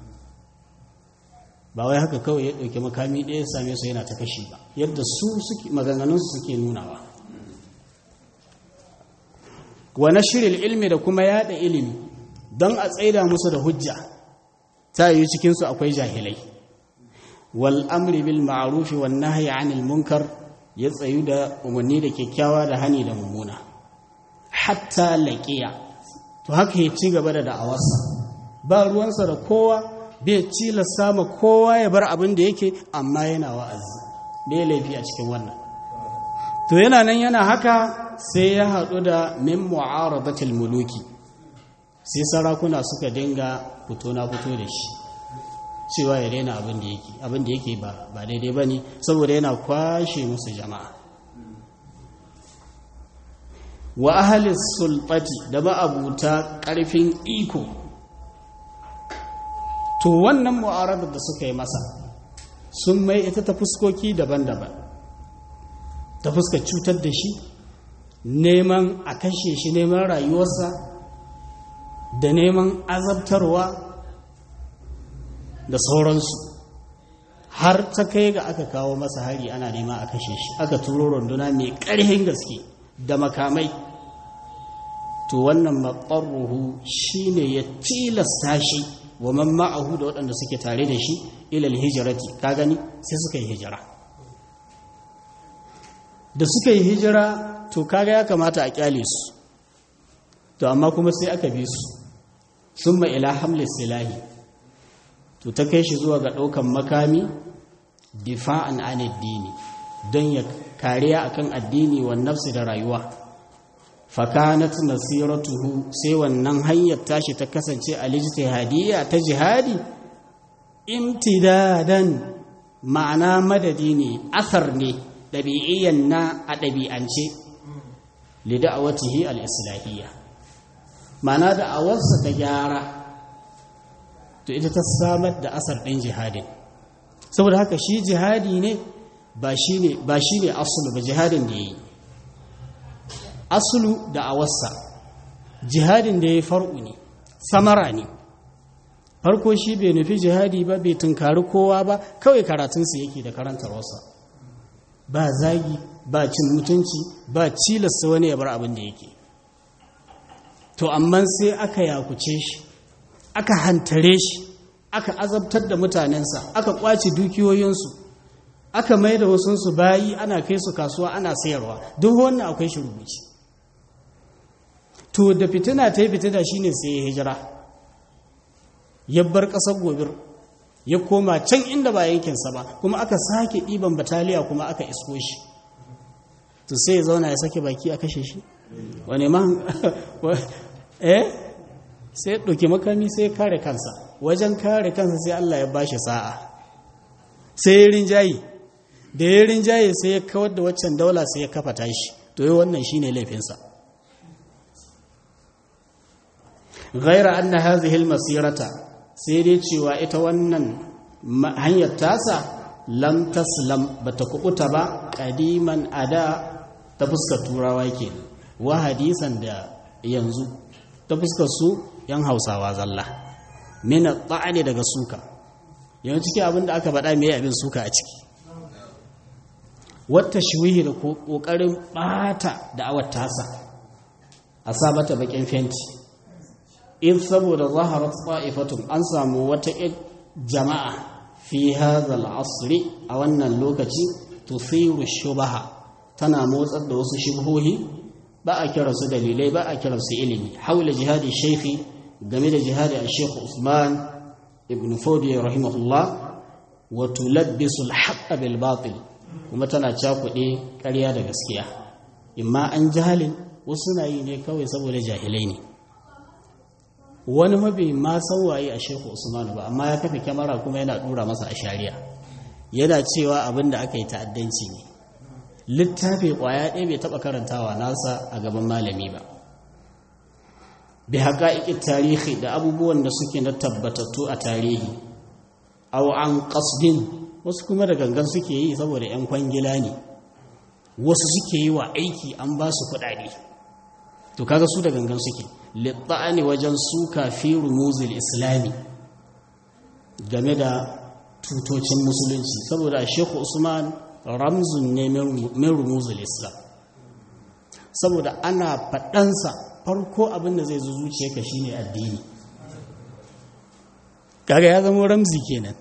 ba wai haka kawai ya dauki makami ɗaya ya same su yana ta kashi ba yadda su suke maganganun su suke nunawa wa nashril ilmi da kuma yada ilimi don a tsaida musu da hujja ta yi cikin su akwai jahilai wal amri bil ma'ruf wan nahyi 'anil munkar ya tsayu da umarni da kyakkyawa da hani da mummuna hatta laƙiya to haka ya ci gaba da da'awarsa ba ruwansa da kowa bai cilasta ma kowa ya bar abin da yake amma yana wa'azi bai laifi a cikin wannan to yana nan yana haka sai ya haɗu da min mu'aradatil muluki sai sarakuna suka dinga fito na fito da shi cewa ya daina abin da yake abin da yake ba ba daidai ba ne saboda yana kwashe musu jama'a wa ahalis sulfati da ma'abuta ƙarfin iko to wannan mu'aradar da suka yi masa sun mai ita ta fuskoki daban-daban ta fuskar cutar da shi neman a kashe shi neman rayuwarsa da neman azabtarwa da sauransu har ta kai ga aka kawo masa hari ana nema a kashe shi aka turo runduna mai ƙarfin gaske da makamai to wannan maɓarruhu shi ne ya tilasta shi wa man ma'ahu da waɗanda suke tare da shi ilal hijirati ka gani sai suka yi hijira da suka yi hijira to kaga ya kamata a kyale su to amma kuma sai aka bi su sun ila hamlis silahi to ta kai shi zuwa ga ɗaukan makami difa'an an addini don ya kariya akan addini wa nafsi da rayuwa fakanat nasiratuhu sai wannan hanyar tashi ta kasance a lijtihadiyya ta jihadi imtidadan ma'ana madadi ne asar ne ɗabi'iyyan na a ɗabi'ance lida'awatihi al-islahiyya ma'ana da'awarsa ta gyara to ita ta samar da asar ɗin jihadin saboda haka shi jihadi ne ba shi ne ba shi ne asulu ba jihadin da ya yi asulu da awarsa jihadin da ya yi far'u ne samara ne farko shi bai nufi jihadi ba bai tunkari kowa ba kawai karatunsa yake da karantarwarsa ba zagi ba cin mutunci ba cilasta wani ya bar abin da yake to amma sai aka yakuce shi aka hantare shi aka azabtar da mutanensa aka kwace dukiyoyinsu aka mai da wasunsu bayi ana kai su kasuwa ana sayarwa duk wannan akwai shi rubuci to da fitina ta yi fitina shine sai ya hijira ya bar ƙasar gobir ya koma can inda ba yankinsa ba kuma aka sake ɗiban bataliya kuma aka isko shi to sai ya zauna ya sake baki a kashe shi wani ma eh sai ya ɗauki makami sai ya kare kansa wajen kare kansa sai Allah ya bashi sa'a sai ya rinjaye da ya rinjaye sai ya kawar da waccan daula sai ya kafa tashi to yi wannan shine laifinsa ghaira anna hadhihi almasirata sai dai cewa ita wannan hanyar tasa lam taslam bata kubuta ba qadiman ada ta fuskar turawa ke wa hadisan da yanzu ta fuskar su yan hausawa zalla mina ta'ani daga suka yawan ciki abinda aka faɗa mai abin suka a ciki wata shuwihi da ƙoƙarin ɓata da awar tasa a sa mata baƙin fenti in saboda zaharar tsa'ifatun an samu wata jama'a fi hazal asri a wannan lokaci tusiru shubaha tana motsar da wasu shubhohi ba a kiransu dalilai ba a kiransu ilimi haula jihadi shaikhi game da jihadi a sheikh usman ibn fodi rahimahullah wa tulabbisu al bil batil kuma tana cakuɗe ƙarya da gaskiya imma an jahalin wasu na yi ne kawai saboda jahilai ne wani mabi ma san waye a sheikh usman ba amma ya kafa kyamara kuma yana dura masa a shari'a yana cewa abin da aka yi ta'addanci ne littafi kwaya ɗaya bai taɓa karantawa nasa a gaban malami ba bi haƙa'iƙin tarihi da abubuwan da suke na tabbatattu a tarihi au an ƙasdin wasu kuma da gangan suke yi saboda 'yan kwangila ne wasu suke yi wa aiki an ba su kuɗaɗe to kaga su da gangan suke litta'ani wajen suka fi rumuzil islami game da tutocin musulunci saboda shekhu usman ramzun ne min rumuzul islam saboda ana faɗansa farko abinda zai zo zuciya ka shine addini kaga ya zama ramzi kenan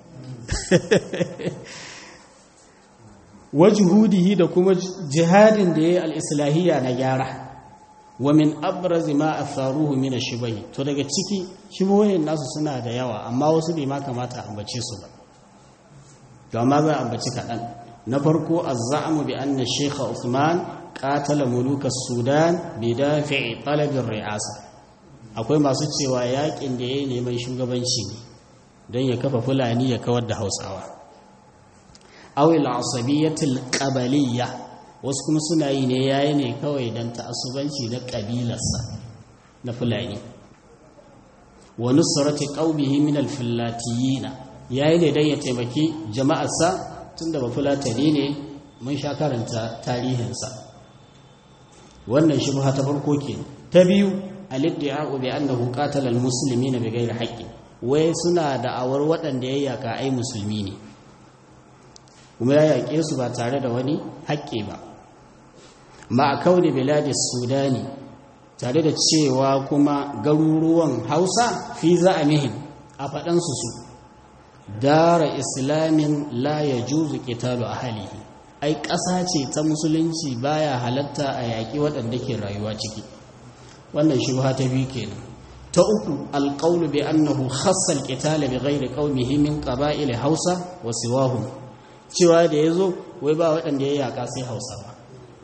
wajuhudihi da kuma jihadin da ya yi al'islahiyya na gyara wa min abrazi ma atharuhu min ash-shubahi to daga ciki shubohin nasu suna da yawa amma wasu bai ma kamata a ambace su ba to amma za a ambaci kaɗan na farko az-za'mu bi anna shaykh Uthman qatala muluka sudan bi dafi'i talab ar-ri'asa akwai masu cewa yakin da yayi neman shugabanci ne don ya kafa fulani ya kawar da Hausawa aw al-asabiyatil qabaliyya wasu kuma suna yi ne yayi ne kawai don ta'assubanci na ƙabilarsa na fulani wa nusrati qaumihi min al-fillatiyina yayi ne dan ya taimaki jama'arsa tunda ba fulatani ne mun sha karanta tarihinsa wannan shubha ta farko ke ta biyu al-iddi'a'u bi annahu qatala al-muslimina bighairi haqqin wai suna da awar waɗanda ya yaka ai musulmi ne kuma ya yaƙe su ba tare da wani haƙƙi ba ma a kaune biladis sudani tare da cewa kuma garuruwan hausa fi za a mihin a faɗansu su dara islamin la ya juzu ƙitalu a halihi ai ƙasa ce ta musulunci baya halatta a yaƙi waɗanda ke rayuwa ciki wannan shubha ta biyu kenan ta uku alƙaunu bi annahu khassal qitala bi ghairi qaumihi min qaba'il hausa wa siwahum cewa da yazo wai ba waɗanda ya yaƙa sai hausawa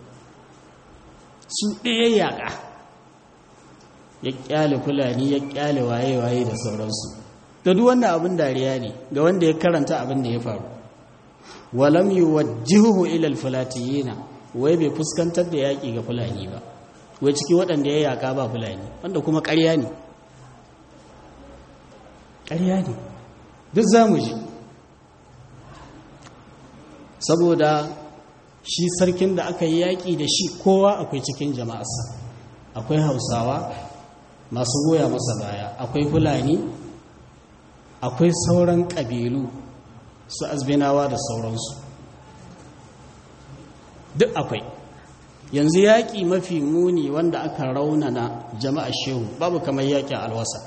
su ɗaya yaƙa ya ƙyale fulani ya ƙyale waye-waye da sauransu da duk wannan abin dariya ne ga wanda ya karanta abin da ya faru walam yi wajjihu ilal fulatiyina wai bai fuskantar da yaƙi ga fulani ba wai ciki waɗanda ya yaƙa ba fulani wanda kuma ƙarya ne ƙarya ne duk za mu ji saboda shi sarkin da aka yi yaƙi da shi kowa akwai cikin jama'arsa akwai hausawa masu goya masa baya akwai fulani akwai sauran ƙabilu su azbinawa da sauransu duk akwai yanzu yaƙi mafi muni wanda aka raunana jama'ar shehu babu kamar yaƙin alwasa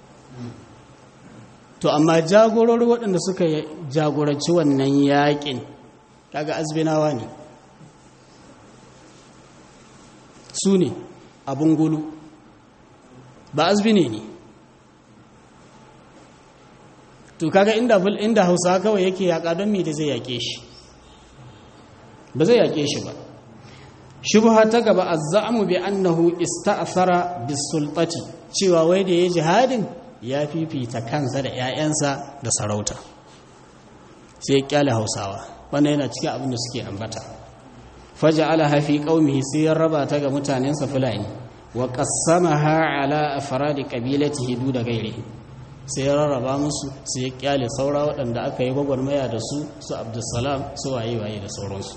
to amma jagorori waɗanda suka jagoranci wannan yaƙin kaga azbinawa ne su ne abin gulu ba azbine ne to kaga inda inda hausa kawai yake yaƙa don me da zai yaƙe shi ba zai yaƙe shi ba shubha ta gaba azzamu bi annahu ista'thara bisultati cewa wai da ya jihadin ya fifita kansa da 'ya'yansa da sarauta sai ya kyale hausawa wannan yana cikin abin da suke ambata faja'ala hafi qaumihi sai ya raba ta ga mutanensa fulani wa qassamaha ala afradi qabilatihi du da gairihi sai ya rarraba musu sai ya kyale saura waɗanda aka yi gwagwarmaya da su su abdussalam su waye waye da sauransu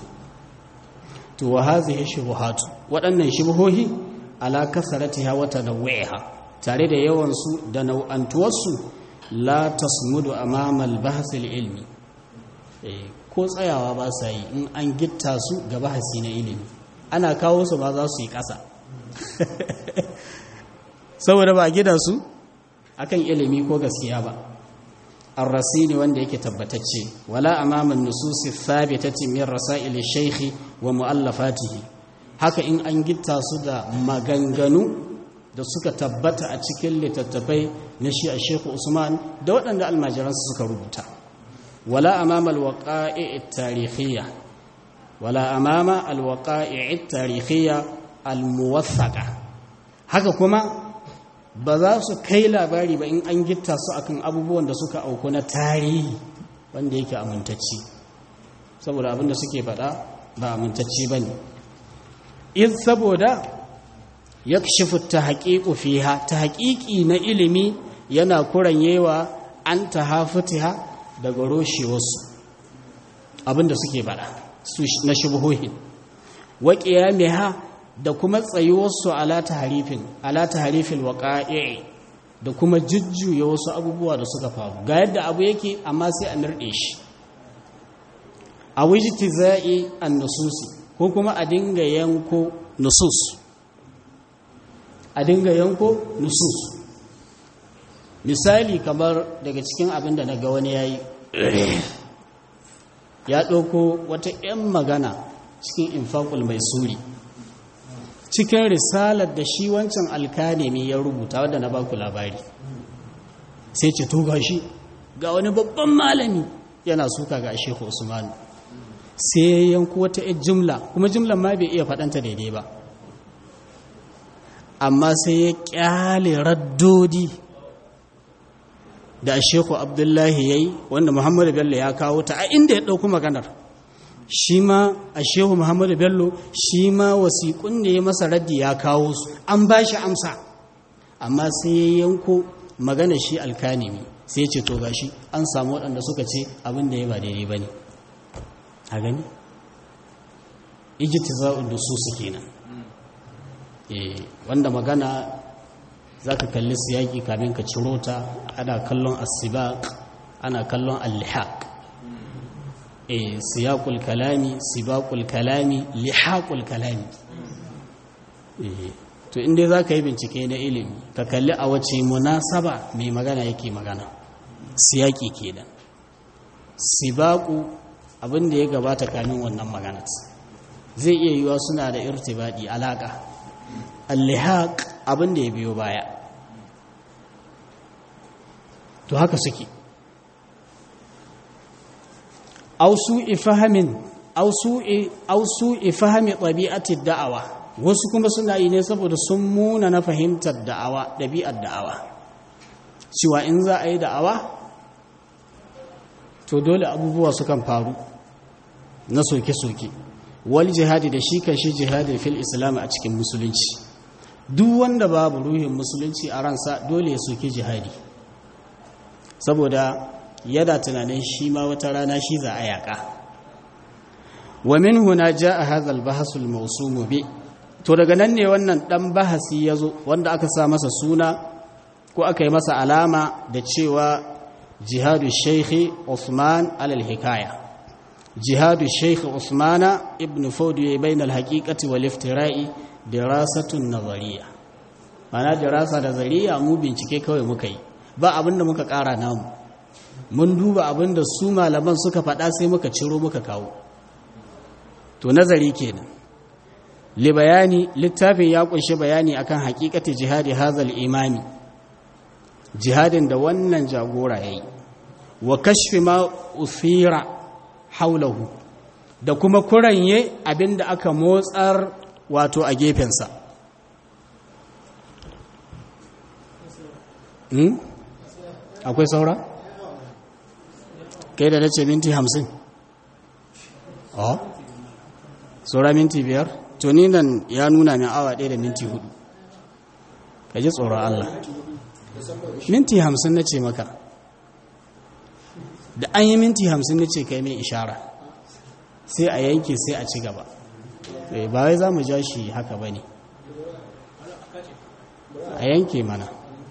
to wa hazihi shubuhatu waɗannan shubuhohi ala kasaratiha wa tanawwiha tare da yawansu da nau'antuwarsu la tasmudu amamal bahasil ilmi ko tsayawa ba sa yi in an gitta su ga bahasi na ilimi ana kawo su ba za su yi ƙasa saboda ba gida su akan ilimi ko gaskiya ba الرصين wanda yake tabbatacce wala amaman nususi thabitati min rasail shaykh wa muallafatihi haka in an gitta su da maganganu da suka tabbata a cikin littattafai na shi a Sheikh Usman da waɗanda almajiransu suka rubuta wala amama alwaqa'i at-tarikhiyya wala amama alwaqa'i at-tarikhiyya almuwathaqa haka kuma ba za su kai labari ba in an gitta su akan abubuwan da suka auku na tarihi wanda yake amintacci saboda abinda suke faɗa ba amintacci ba ne in saboda ya shifu ta haƙiƙu fiha ta haƙiƙi na ilimi yana kuranyewa an ta hafitiha daga roshewarsu abinda suke faɗa na shubuhohin waƙiya mai ha da kuma tsayuwarsu ala taharifin ala taharifin waqa'i da kuma jujjuya wasu abubuwa da suka faru ga yadda abu yake amma sai a nirde shi a wijtiza'i an-nususi ko kuma a dinga yanko nusus a dinga yanko nusus misali kamar daga cikin abin da naga wani yayi ya ɗauko wata 'yan magana cikin infaqul mai suri cikin risalar da shi wancan alkanemi ya rubuta wadda na baku labari sai ce to shi ga wani babban malami yana suka ga shehu usmanu sai ya yanku wata yar jumla kuma jumlan ma bai iya faɗanta daidai ba amma sai ya ƙyale raddodi da shehu abdullahi ya yi wanda muhammadu bello ya kawo ta a inda ya ɗauku maganar shi ma a shehu muhammadu bello shi ma wasiƙun da ya masa raddi ya kawo su an ba shi amsa amma sai ya yanko magana shi alkanimi sai ya ce to gashi an samu waɗanda suka ce abin da ya ba daidai ba ne a gani ijiti za'ud da su su kenan wanda magana za ka kalli siyaki kamin ka ciro ta ana kallon asibaq ana kallon allihaq e siyaqul kalami sibaqul kalami lihaqul kalami to inda za ka yi bincike na ilimi ka kalli a wace munasaba mai magana yake magana siyaki kenan sibaqu abin da ya gabata kamin wannan magana zai iya yiwa suna da irtibadi alaka al-lihaq abin da ya biyo baya to haka suke ausu ifahamin ausu ifahami ɗabi'atid da'awa wasu kuma suna yi ne saboda sun muna na fahimtar da'awa ɗabi'ar da'awa cewa in za a yi da'awa to dole abubuwa sukan faru na soke-soke wal jihadi da shi kan shi jihadi fil islam a cikin musulunci duk wanda babu ruhin musulunci a ransa dole ya soke jihadi saboda yada tunanin shi ma wata rana shi za a yaƙa wa min huna jaa hadha al-bahs al-mawsum bi to daga nan ne wannan dan bahasi yazo wanda aka sa masa suna ko aka yi masa alama da cewa jihadu shaykh Usman alal hikaya jihadu shaykh Usman ibn Fawdi bain al-haqiqati wal iftira'i dirasatun nazariya mana dirasa da zariya mu bincike kawai muka yi ba abinda muka ƙara namu mun duba abinda su malaman suka faɗa sai muka ciro muka kawo to nazari kenan li bayani littafin ya kunshi bayani akan haƙiƙati jihadi hazal imami jihadin da wannan jagora yayi wa kashfi ma usira haulahu da kuma kuranye abinda aka motsar wato a gefensa akwai saura? kai da nace minti hamsin oh saura minti biyar to ni nan ya nuna min awa ɗaya da minti hudu ka ji tsoron Allah minti hamsin na ce maka da an yi minti hamsin na ce kai mai ishara sai a yanke sai a ci gaba ba wai za mu ja shi haka ba ne a yanke mana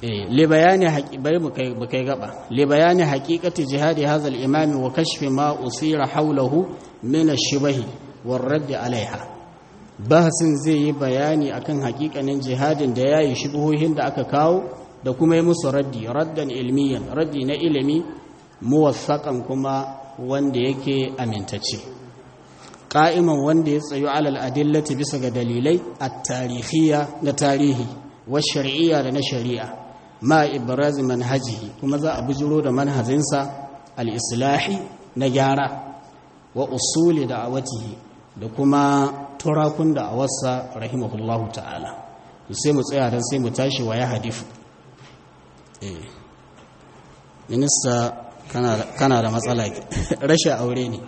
li bayani bari mu kai gaba li bayani haqiqati jihadi hadha al-imam wa kashfi ma usira hawlahu min ash-shibahi war radd alaiha bahasin zai yi bayani akan haƙiƙanin jihadin da yayi shubuhohin da aka kawo da kuma yi musu raddi raddan ilmiyan raddi na ilimi muwaffaqan kuma wanda yake amintacce qa'iman wanda ya tsayu alal adillati bisa ga dalilai at-tarihiyya da tarihi wa shar'iyya da na shari'a ma ibraz manhajihi kuma za a bujiro da manhajinsa al-islahi na gyara wa usuli da'awatihi da kuma turakun da'awarsa rahimahullahu ta'ala sai mu tsaya dan sai mu tashi wa ya hadifu eh minista kana da matsala rashin aure ne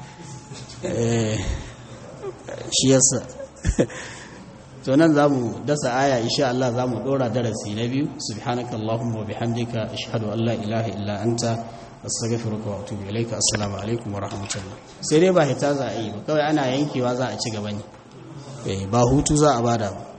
shi yasa to nan zamu dasa aya insha Allah zamu dora darasi na biyu subhanakallahumma wa bihamdika ashhadu an la ilaha illa anta astaghfiruka wa atubu ilaika assalamu alaikum wa rahmatullah sai dai ba hita za a yi ba kawai ana yankewa za a ci gaba ne ba hutu za a bada ba